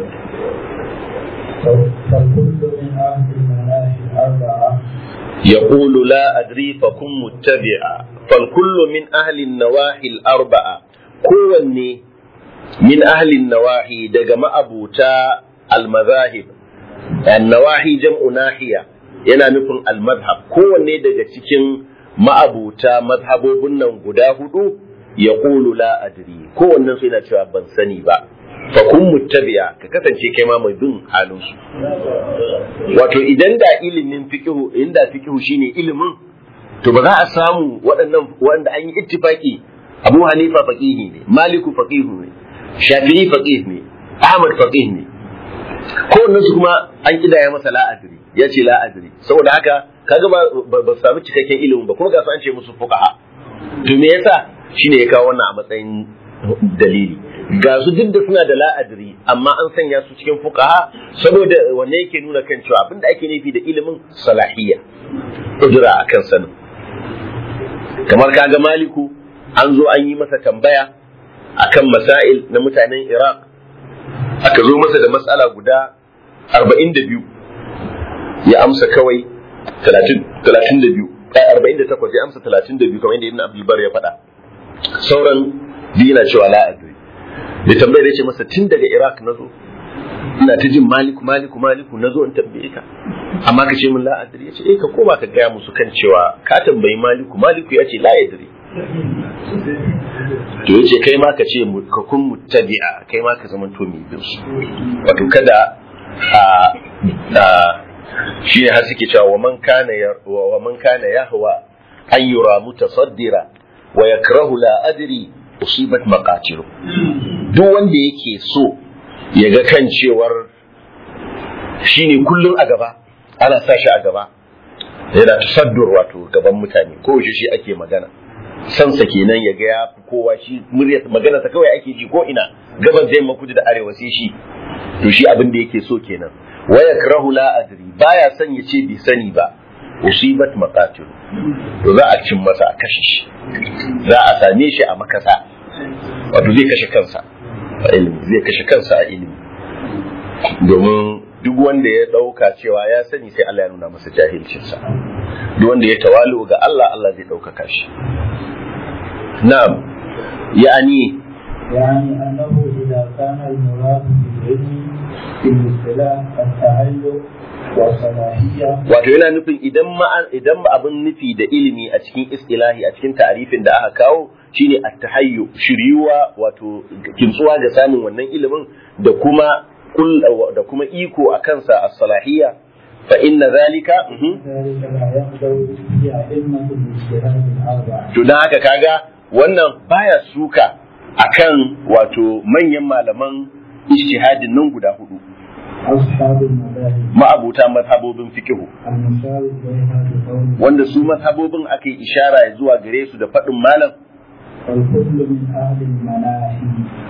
يقول لا أدري فكن متبعا فالكل من أهل النواحي الأربعة كوني من أهل النواحي دقم أبوتا المذاهب النواحي جمع ناحية yana nufin almadhab kowanne daga cikin ma'abuta mazhabobin nan guda hudu ya ƙulu la adri kowannen su yana cewa ban sani ba fa kun muttabi'a ka kasance kai ma mai bin halin su wato idan da ilimin fiqhu inda fiqhu shine ilimin to ba za a samu waɗannan wanda an yi ittifaki Abu Hanifa faqihi ne Maliku faqihu ne Shafi'i faqih ne Ahmad faqih ne kowannen su kuma an kidaya masa la adri ya ce la adri saboda haka kaga ba ba samu cikakken ilimin ba kuma ga su an ce musu fuqaha to me yasa shine ya kawo wannan a matsayin dalili ga su duk da suna da la'adari amma an sanya su cikin fuqaha saboda wanne yake nuna kan cewa abinda ake nufi da ilimin salahiyya kudura akan sanin kamar kaga maliku an zo an yi masa tambaya akan masail na mutanen iraq aka zo masa da matsala guda 42 ya amsa kawai 32 48 ya amsa 32 kamar yadda ibn abdul bar ya faɗa sauran biyu na cewa la adri da tambayar ya ce masa tun daga iraq na zo ina ta jin maliku maliku maliku na zo in tambaye ka amma ka ce min la adri ya ce eh ka koma ka gaya musu kan cewa ka tambayi maliku maliku ya ce la adri to yace kai ma ka ce ka kun muttabi'a kai ma ka zama to mai bin su wato kada a a shi ne har suke cewa wa man kana wa man kana yahwa an yura mutasaddira wa yakrahu la adri usibat maqatilu duk wanda yake so ya ga kan cewar shine kullun a gaba ana sa shi a gaba yana tasaddur wato gaban mutane ko shi shi ake magana sansa kenan ya ga ya fi kowa shi muryar magana ta kawai ake ji ko ina gabas da yamma kudu da arewa sai shi to shi abin da yake so kenan wa yakrahu la adri baya son ya ce bai sani ba usibat maqatil to za a cin masa a kashe shi za a same shi a makasa wato zai kashe kansa a ilimi zai kashe kansa a ilimi domin duk wanda ya dauka cewa ya sani sai Allah ya nuna masa jahilcinsa duk wanda ya tawalu ga Allah Allah zai ɗaukaka shi na'am yani يعني أنه إذا كان المراد بالعلم في الاصطلاح التعلق والصلاحية wato yana nufin idan ma idan abin nufi da ilimi a cikin istilahi a cikin ta'arifin da aka kawo shine at-tahayyu shiryuwa wato kintsuwa ga samun wannan ilimin da kuma kul da kuma iko a kansa as-salahiyya fa inna zalika mhm. ذلك لا يقدر في أئمة الاجتهاد الأربعة to dan haka kaga wannan baya suka akan wato manyan malaman ijtihadin nan guda hudu أصحاب المذاهب ma'abuta mazhabobin fikihu المشار إليها بقول wanda su mazhabobin aka yi ishara zuwa gare su da faɗin malam والكل من أهل المناهي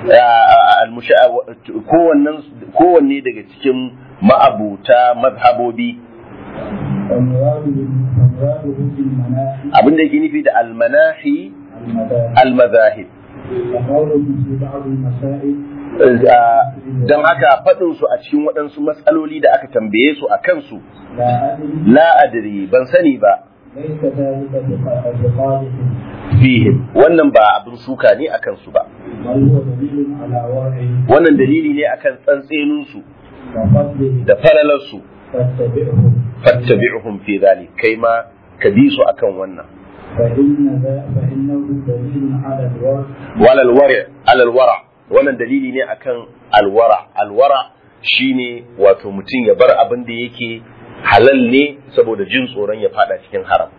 kowanne daga cikin ma'abuta mazhabobi والمراد والمراده بالمناهي abin da yake nufi da almanahi المذاهب almazahib وقولهم في بعض المسائل don haka faɗin su a cikin waɗansu matsaloli da aka tambaye su a kansu لا أدري la adri ban sani ba ليس ذلك بق- بقادح fihim wannan ba abin suka ne a kansu ba بل هو دليل على ورعه wannan dalili ne akan tsantseninsu وفضله da falalarsu فاتبعه fattabi'uhum fi dhalik kai ma ka bi su akan wannan فإن ذا فإنه دليل على الورع walal wari alal wara wannan dalili ne akan alwara alwara shine wato mutum ya bar abin da yake halal ne saboda jin tsoron ya fada cikin haram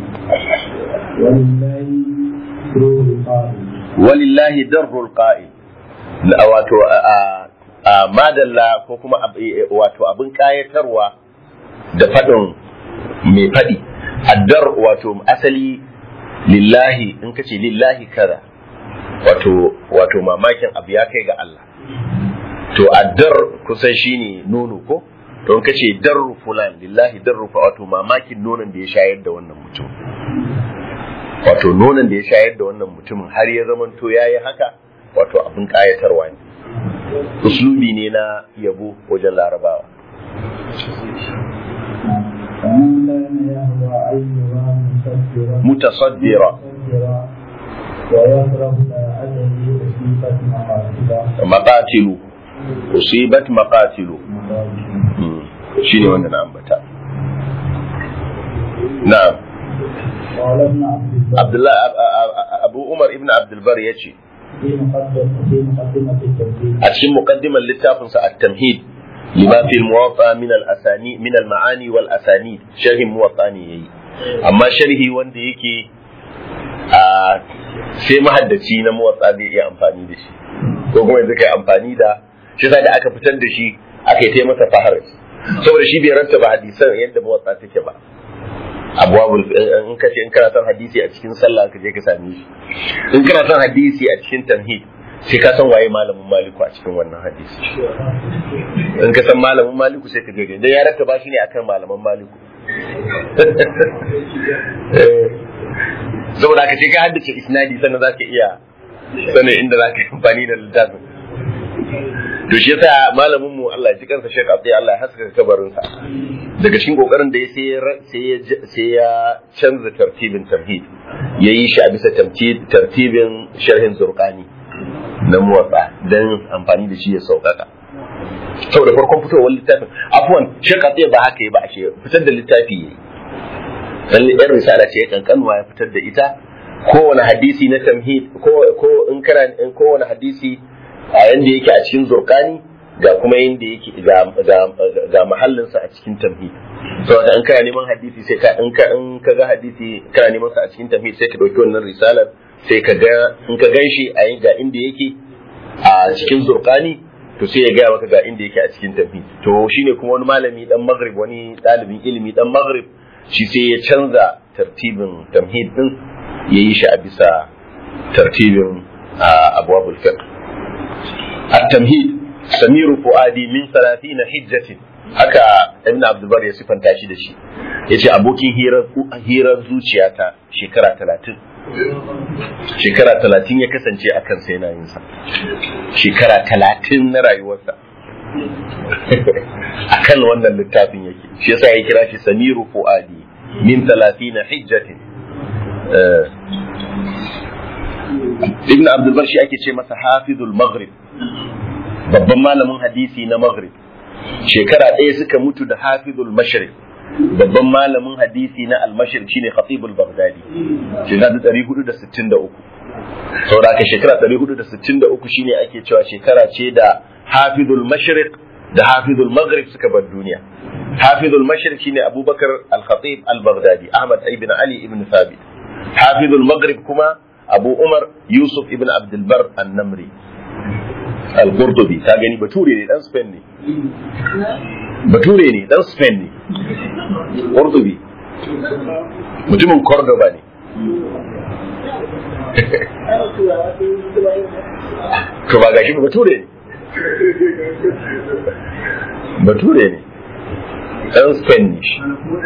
ولله سرور القائل walillahi darrul qa'il La- wato a- a- a madalla ko kuma ab- e- wato abin kayatarwa da fadin mai fadi addar wato asali lillahi in kace lillahi kaza wato wato mamakin abu ya kai ga Allah to addar kusan shine nono ko to in kace darru fulan lillahi darru fa wato mamakin nonon da ya shayar da wannan mutum wato nonon da ya shayar da wannan mutumin har ya zamanto ya yi haka wato abin kayatarwa ne uslubi ne na yabo wajen larabawa فمن كان يهوى أن يرى مصدرا mutasaddira مصدرا ويكره لا أدري أصيبت مقاصده maqatilu usibat maqatilu Hmm, shine wanda na ambata na'am قال ابن عبد البر Abdullah Ab- Ab- Ab- Abu Umar ibn Abdul Bar yace في مقدمة في مقدمة التوحيد a cikin muqaddimar littafin sa at-tamhid lima fi al-muwatta min al-asani min al-ma'ani wal asanid sharhi muwatta ne yayi amma sharhi wanda yake a sai mahaddaci na muwatta zai iya amfani da shi ko kuma yanzu kai amfani da shi yasa da aka fitar da shi aka yi ta masa faharis saboda shi bai rattaba hadisan yadda muwatta take ba abwabul in ka ce in kana son hadisi a cikin sallah ka je ka same shi in kana son hadisi a cikin tamhid sai ka san waye malamin maliku a cikin wannan hadisi in ka san malamin maliku sai ka gaje dan ya rattaba shi ne akan malaman maliku saboda ka ce ka haddace isnadi sannan za ka iya sanin inda za ka yi amfani da littafin to shi yasa malamin mu Allah ya ji kansa Sheikh Abdul Allah ya haska kabarin sa daga cikin kokarin da ya sai ya sai ya canza tartibin tamhid yayi shi a bisa tartibin sharhin zurqani na muwatsa dan amfani da shi ya sauƙaƙa saboda farkon fitowar littafin afwan Sheikh Abdul ba haka yi ba ashe fitar da littafi yayi dan yan risala ce kankanwa ya fitar da ita kowane hadisi na tamhid ko ko in kana in kowane hadisi a yanda yake a cikin zurkani ga kuma yanda yake ga ga mahallinsa a cikin tamhid to in kana neman hadisi sai ka in ka in ka ga hadisi kana neman sa a cikin tamhid sai ka dauki wannan risalar sai ka ga in ka ganshi a ga inda yake a cikin zurkani to sai ya gaya maka ga inda yake a cikin tamhid to shine kuma wani malami dan maghrib wani dalibin ilimi dan maghrib shi sai ya canza tartibin tamhid din yayi shi a bisa tartibin abwabul fiqh التمهيد سمير فؤادي من ثلاثين حجة haka ibn abdulbar ya sifanta shi da shi ya ce abokin hirar zuciyata shekara talatin shekara talatin ya kasance a kan sai yinsa shekara talatin na rayuwarsa a kan wannan littafin yake shi yasa ya kira shi samiru fu'adi min talatin hijjatin ibn abdulbar shi ake ce masa hafizul maghrib babban malamin hadisi na maghrib shekara ɗaya suka mutu da hafizul mashriq babban malamin hadisi na al-mashriq shine khatibul baghdadi shekara 463 saboda aka shekara 463 shine ake cewa shekara ce da hafizul mashriq da hafizul maghrib suka bar duniya hafizul mashriq shine abubakar al-khatib al-baghdadi ahmad ibn ali ibn thabit hafizul maghrib kuma abu umar yusuf ibn abdul bar an-namri al-qurtubi ka gani bature ne dan spain ne bature ne dan spain ne qurtubi mutumin cordoba ne to ba gashi ba bature ne bature ne dan spain ne shi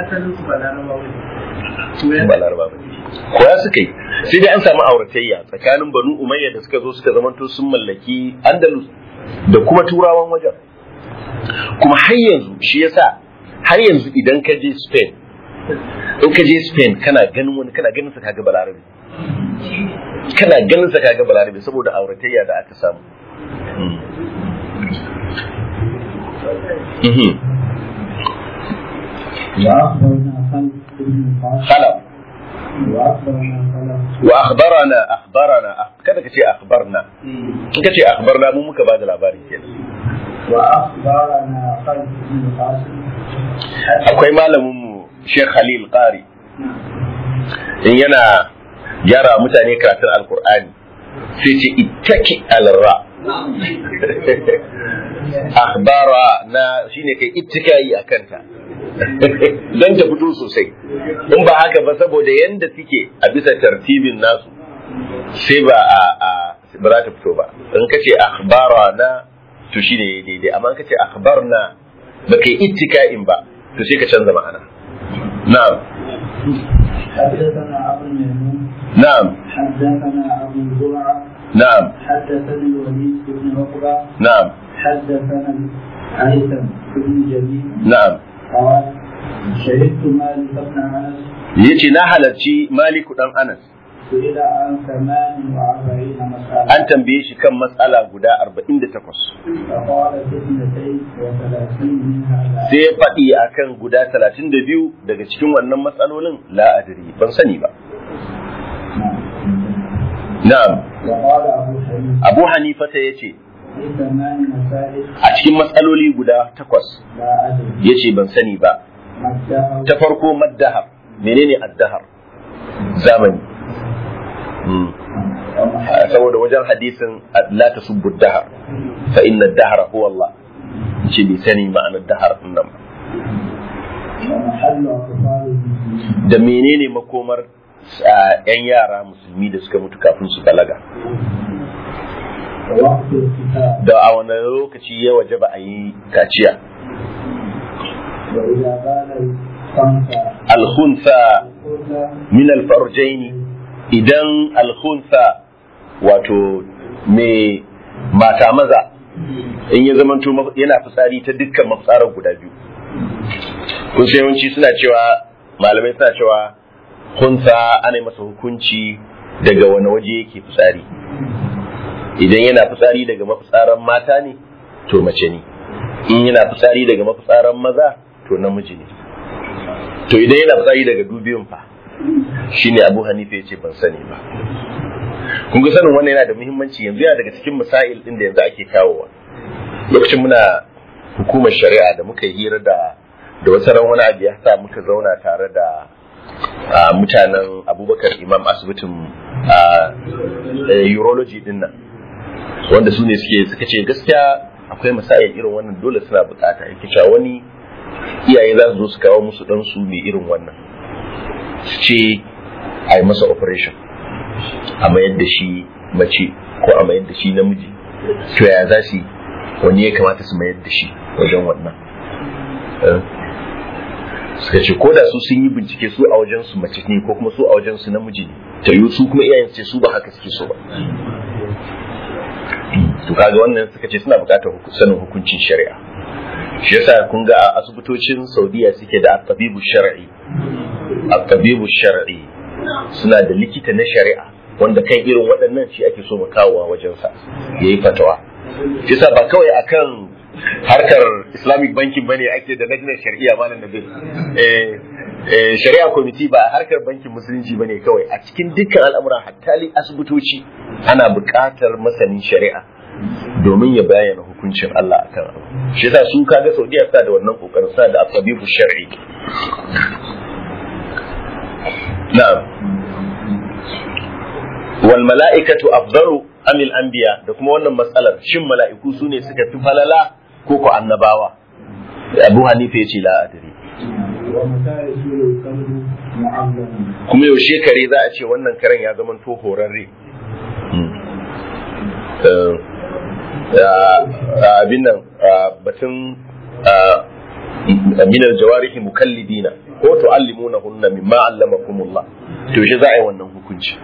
ba laraba ba koya suka yi sai dai an samu auratayya tsakanin banu umayya da suka zo suka zamanto sun mallaki andalus da kuma turawan wajen kuma har yanzu shi yasa har yanzu idan ka je spain in ka je spain kana ganin wani kana ganin sa kaga balarabe kana ganin sa kaga balarabe saboda auratayya da aka samu خلف واخبرنا اخبرنا kada ka ce akhbarna in ka ce akhbarna mu muka bada labari kenan wa akhbarana khalid bin qasim akwai malamin mu Sheikh Khalil Qari in yana gyara mutane karatun alkur'ani sai ce ittaki alra akhbara na shine kai ittikai akan ta don ta fito sosai in ba haka ba saboda yanda suke a bisa tartibin nasu sai ba a ba za ta fito ba in ka ce akhbara na to shi ne daidai amma in ka ce akhbarna ba kai ittika'in ba to sai ka canza ma'ana na'am حدثنا أبو الميمون na'am حدثنا أبو زرعة na'am حدثني الوليد بن عقبة na'am حدثنا الهيثم بن جميل na'am قال شهدت مالك بن أنس yace na halarci maliku dan anas سئل عن ثمان وأربعين مسألة an tambaye shi kan matsala guda 48 فقال في اثنتين وثلاثين منها لا sai ya faɗi akan guda 32 daga cikin wannan matsalolin la adri ban sani ba na'am وقال أبو حنيفة abu hanifa ta yace في ثمان مسائل a cikin matsaloli guda takwas لا أدري yace ban sani ba ما ادعوا ta farko maddahar menene addahar zamani Hmm. ومحل saboda wajen hadisin la tasubbu dahar fa inna dahara huwa Allah ce bai sani ma'anar dahar din nan ba ومحل أطفال المسلمين da menene makomar ah, yan yara musulmi da suka mutu kafin su balaga ووقت الختان da a wani lokaci ya waje ba a yi kaciya وإذا بال الخنثى alhunsa الأنثى min alfarjaini idan alhunsa wato mai mata maza in ya zamanto maf- yana fitsari ta dukkan mafitsarar guda biyu kun sai yawanci suna cewa malamai suna cewa hunsa ana yi masa hukunci daga wani waje yake fitsari idan yana fitsari daga mafitsaran mata ne to mace ne in yana fitsari daga mafitsaran maza to namiji ne to idan yana fitsari daga dubiyun fa shine abu hanifa ya ce ban sani ba kun ga sanin wannan yana da muhimmanci yanzu yana daga cikin misail din da yanzu ake kawowa lokacin muna hukumar shari'a da muka yi hira da da wasu ran wani abu ya sa muka zauna tare da a, mutanen abubakar imam asibitin a, eh, urology din nan wanda su ne suke suka ce gaskiya akwai misail irin wannan dole suna bukata yake cewa wani iyaye za su zo su kawo musu ɗansu mai irin wannan su ce a yi masa operation a mayar da shi mace ko a mayar da shi namiji to ya za su yi wani ya kamata su mayar da shi wajen wannan Eh. suka ce ko da su sun yi bincike su a wajen su mace ne ko kuma su a wajen su namiji ne ta yi su kuma iyayen su ce su ba haka suke so ba to kaga wannan suka ce suna bukatar huku- sanin hukuncin shari'a shi yasa kun ga a asibitocin saudiya suke da at-tabibu shar'i at-tabibu shar'i suna da likita na shari'a wanda kan irin waɗannan shi ake so mu kawowa wajensa ya yi fatawa shi yasa ba kawai akan harkar islamic banking bane ake da najinar shari'a malam nabil eh eh, shari'a committee ba a harkar bankin musulunci bane kawai a cikin dukkan al'amuran hatta li asibitoci ana buƙatar masanin shari'a domin ya bayyana hukuncin Allah akan abu shi yasa su kaga Saudiya suna da wannan kokarin suna da asabibu shar'i na'am wal mala'ikatu afdalu amil anbiya da kuma wannan matsalar shin mala'iku su ne suka fi falala ko ko annabawa Abu Hanifa ya ce la adri ومتى يصير الكلب معلما kuma yaushe kare za a ce wannan karen ya zama to horarre Eh, ah, abin nan ah, batun ah, minar jawarihi mukallidina ko tu'allimuna hunna mimma allamakumullah to yaushe za a yi wannan hukunci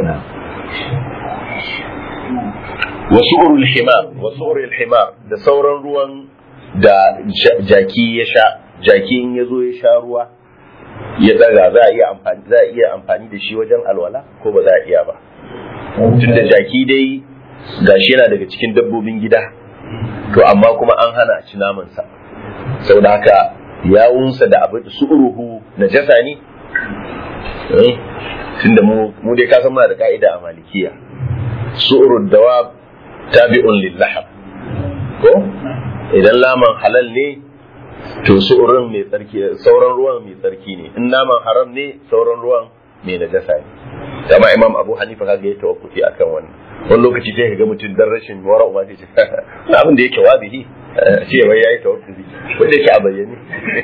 wasu urul himar wasu urul himar da sauran ruwan da ja- jaki ya sha jaki in ya zo ya sha ruwa ya daga za a iya amfani za a iya amfani da shi wajen alwala ko ba za a iya ba tunda jaki dai gashi yana daga cikin dabbobin gida to amma kuma an hana a ci namansa saboda haka yawunsa da abin su uruhu na jasa ne Eh, tunda mu mu dai ka san muna da ka'ida a malikiya su'urud dawab tabi'un lil lahab ko idan laman halal ne to su'urin mai tsarki sauran ruwan mai tsarki ne in naman haram ne sauran ruwan mai najasa ne kama imam abu hanifa kaga ya tawaffufi akan wannan wani lokaci sai ka ga mutum dan rashin wara uba sai ce "Na abin da yake wazihi eh, ce wai yayi tawaffufi wanda yake a bayyane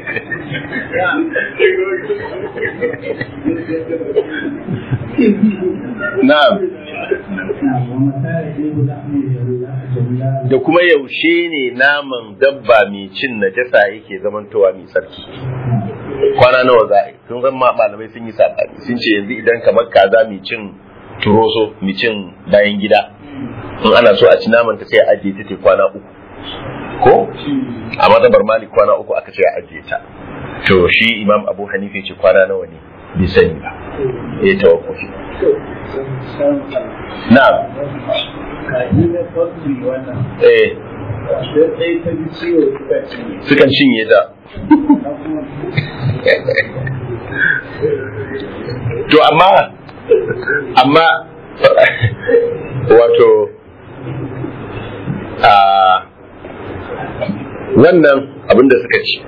na'am ومتى يجب لحم الجملان da kuma yaushe ne naman dabba mai cin najasa yake zamantowa mai tsarki kwana nawa za a yi sun zan ma- malamai sun yi sabani sun ce yanzu idan kamar kaza mai cin turoso mai cin bayan gida in ana so a ci naman ta sai a ajiye ta te kwana uku ko a mazhabar malik kwana uku aka ce a ajiye ta to shi imam abu hanifa ya ce kwana nawa ne bai sani ba ya tawakkufi na'am kaji na farko wannan eh sai sai ta ji ciwo suka cinye sukan cinye ta na kuma to amma amma wato a wannan abin da suka ci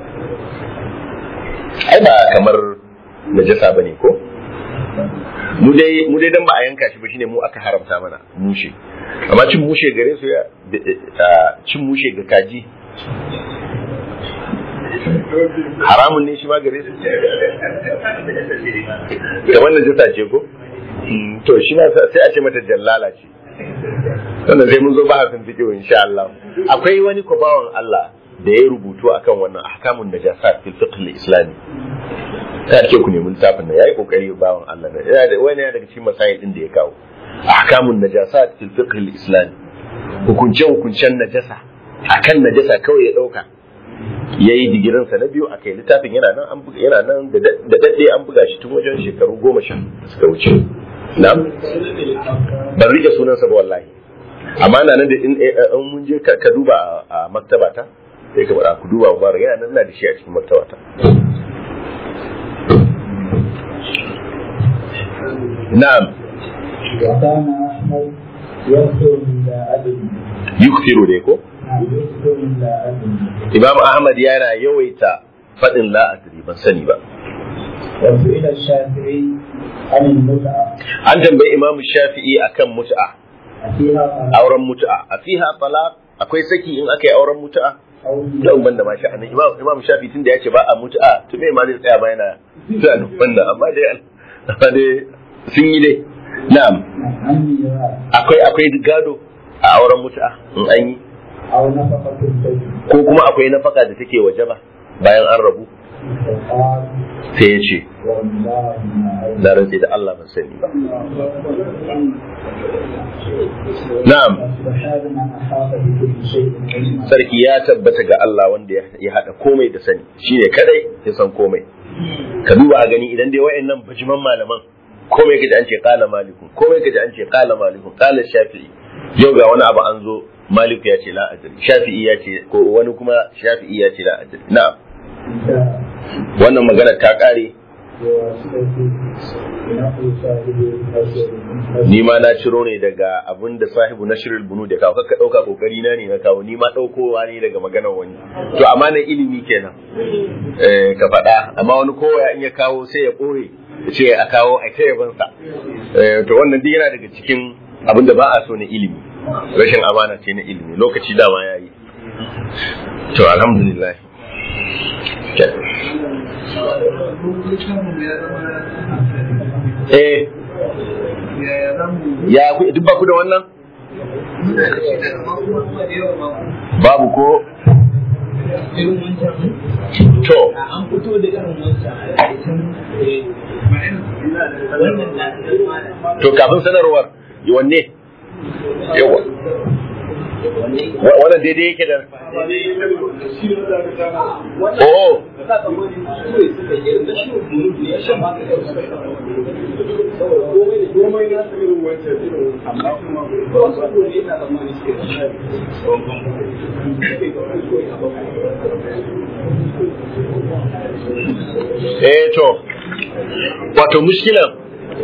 ai ba kamar najasa ba ne ko mu dai mu dai dan ba a yanka shi ba shine mu aka haramta mana mushe amma cin mushe gare su ya a, cin mushe ga kaji haramun ne shi ma gare su kamar najasa ce ko Mm, to shi ma sai a ce mata jallala ce sannan sai mun zo ba hafin fiqh insha Allah akwai wani kubawan Allah da ya rubutu akan wannan ahkamun najasat fil fiqh al-islami ta ce ku nemi littafin nan yayi kokari bawan Allah ne yana da wani daga cikin masail din da ya kawo ahkamun najasat fil fiqh al-islami hukunce hukuncen najasa akan najasa kawai ya dauka yayi digirin sa na biyu akai littafin yana nan an buga yana nan da dadde an buga shi tun wajen shekaru goma sha suka wuce na'am ban rike sunansa ba wallahi amma na nan da in mun je ka duba a maktaba ta sai ka bada ku duba mubarak yana nan na da shi a cikin maktaba ta na'am وكان أحمد يكثر من لا أدري yukthiru dai ko يكثر من لا أدري imam ahmad yana yawaita fadin la adri ban sani ba وسئل الشافعي عن المتعة an tambayi imam shafi'i akan mut'a أفيها طلاق auren mut'a a fiha talaq akwai saki in aka yi auren mut'a أو da ban da ma sha'anin imam imam shafi tun da ya ce ba a mut'a to me ma zai tsaya ba yana tunanin wannan amma dai amma dai sun yi dai na'am عن ميراث akwai akwai gado a auren mut'a in an yi أو نفقة الزوج ko kuma akwai nafaka da take wajaba bayan an rabu فقال sai ya ce والله ما أدري na rantse da Allah ban sani ba na'am سبحان من أحاط بكل شيء علما sarki ya tabbata ga Allah wanda ya- ya hada komai da sani shine kadai ya san komai ka duba a gani idan dai wayannan bajiman malaman komai kaji an ce qala malikun komai kaji an ce qala malikun qala shafi'i yau ga wani abu an zo maliku ya ce la adri shafi'i ya ce ko wani kuma shafi'i ya ce la adri na'am انتهى wannan magana ta kare بواسطة نقل صاحب الأسد ni ma na ciro ne daga abin da sahibu na shirin bunu da kawo kakka ɗauka kokari na ne na kawo ni ma ɗaukowa ne daga maganar wani to amma na ilimi kenan eh, ka faɗa amma wani kowa in ya kawo sai ya ɓoye ya ce a kawo a ta yabansa Eh, to wannan duk yana daga cikin abin da ba a so na ilimi rashin amana ce na ilimi lokaci dama ya yi to alhamdulillah eh ya ku- duk ba ku da wannan babu ko to an fito da irin wancan a wannan na to kafin sanarwar wanne yawa Wa- wannan daidai yake da oh eh to wato mushkilan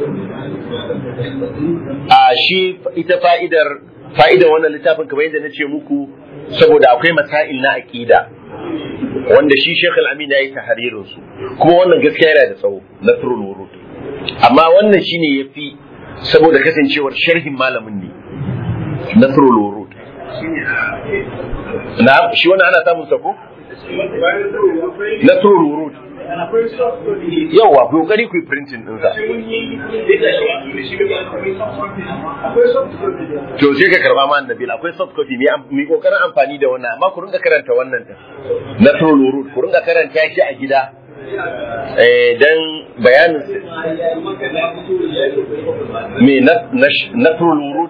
a shi ita fa'idar fa'idar wannan littafin kamar yadda na ce muku saboda akwai masail na aqida wanda shi Sheikh Al-Amin ya yi tahririn su kuma wannan gaskiya yana da tsawo Nasrul Wurud amma wannan shine yafi saboda kasancewar sharhin malamin ne Nasrul Wurud na shi wannan ana samun sa ko Nasrul Wurud yawa ku kokari ku yi printing din sa to sai ka karba ma annabi akwai soft copy mai am- mai kokarin amfani da wannan amma ku rinka karanta wannan din Nasrul Wurud ku rinka karanta shi a gida eh dan bayanin me na na- Nasrul Wurud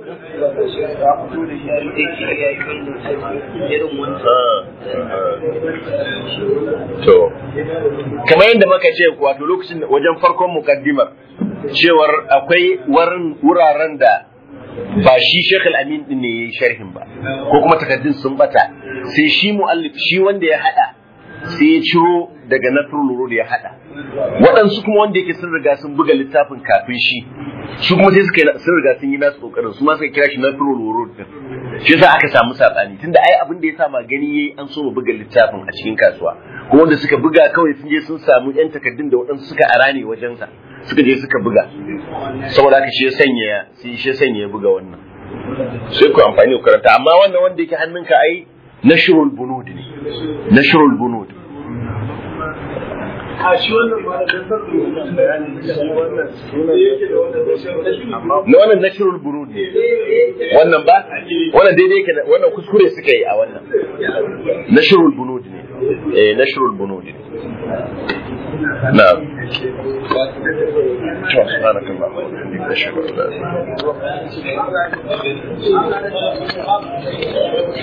Ah, ah. to kamar yadda muka ce wato lokacin wajen farkon mukaddimar cewar akwai warin wuraren da ba shi Sheikh Al-Amin din ne yayi sharhin ba ko kuma takaddun sun bata sai shi muallif shi wanda ya hada sai ya ciro daga Nasrul Urud ya hada waɗansu kuma wanda yake sun riga sun buga littafin kafin shi su kuma sai suka yi sun riga sun yi nasu kokarin su ma suka kira shi Nasrul Urud din shi yasa aka samu sabani tunda ai abin da ya sa magani yayi an so mu buga littafin a cikin kasuwa kuma wanda suka buga kawai sun je sun samu yan takaddun da waɗansu suka arane wajensa suka je suka buga saboda haka shi ya sanya sai shi ya sanya ya buga wannan sai ku amfani ku karanta amma wannan wanda yake hannunka ai nashrul bunud ne nashrul bunud a shi wannan ma da dantar da wannan bayanin shi wannan da yake da wannan rashin amma na wannan nashrul burud ne wannan ba wannan daidai yake da- wannan kuskure suka yi a wannan nashrul bunud ne eh nashrul bunud ne na'am to subhanakallah wa bihamdika ashhadu an la ilaha illa anta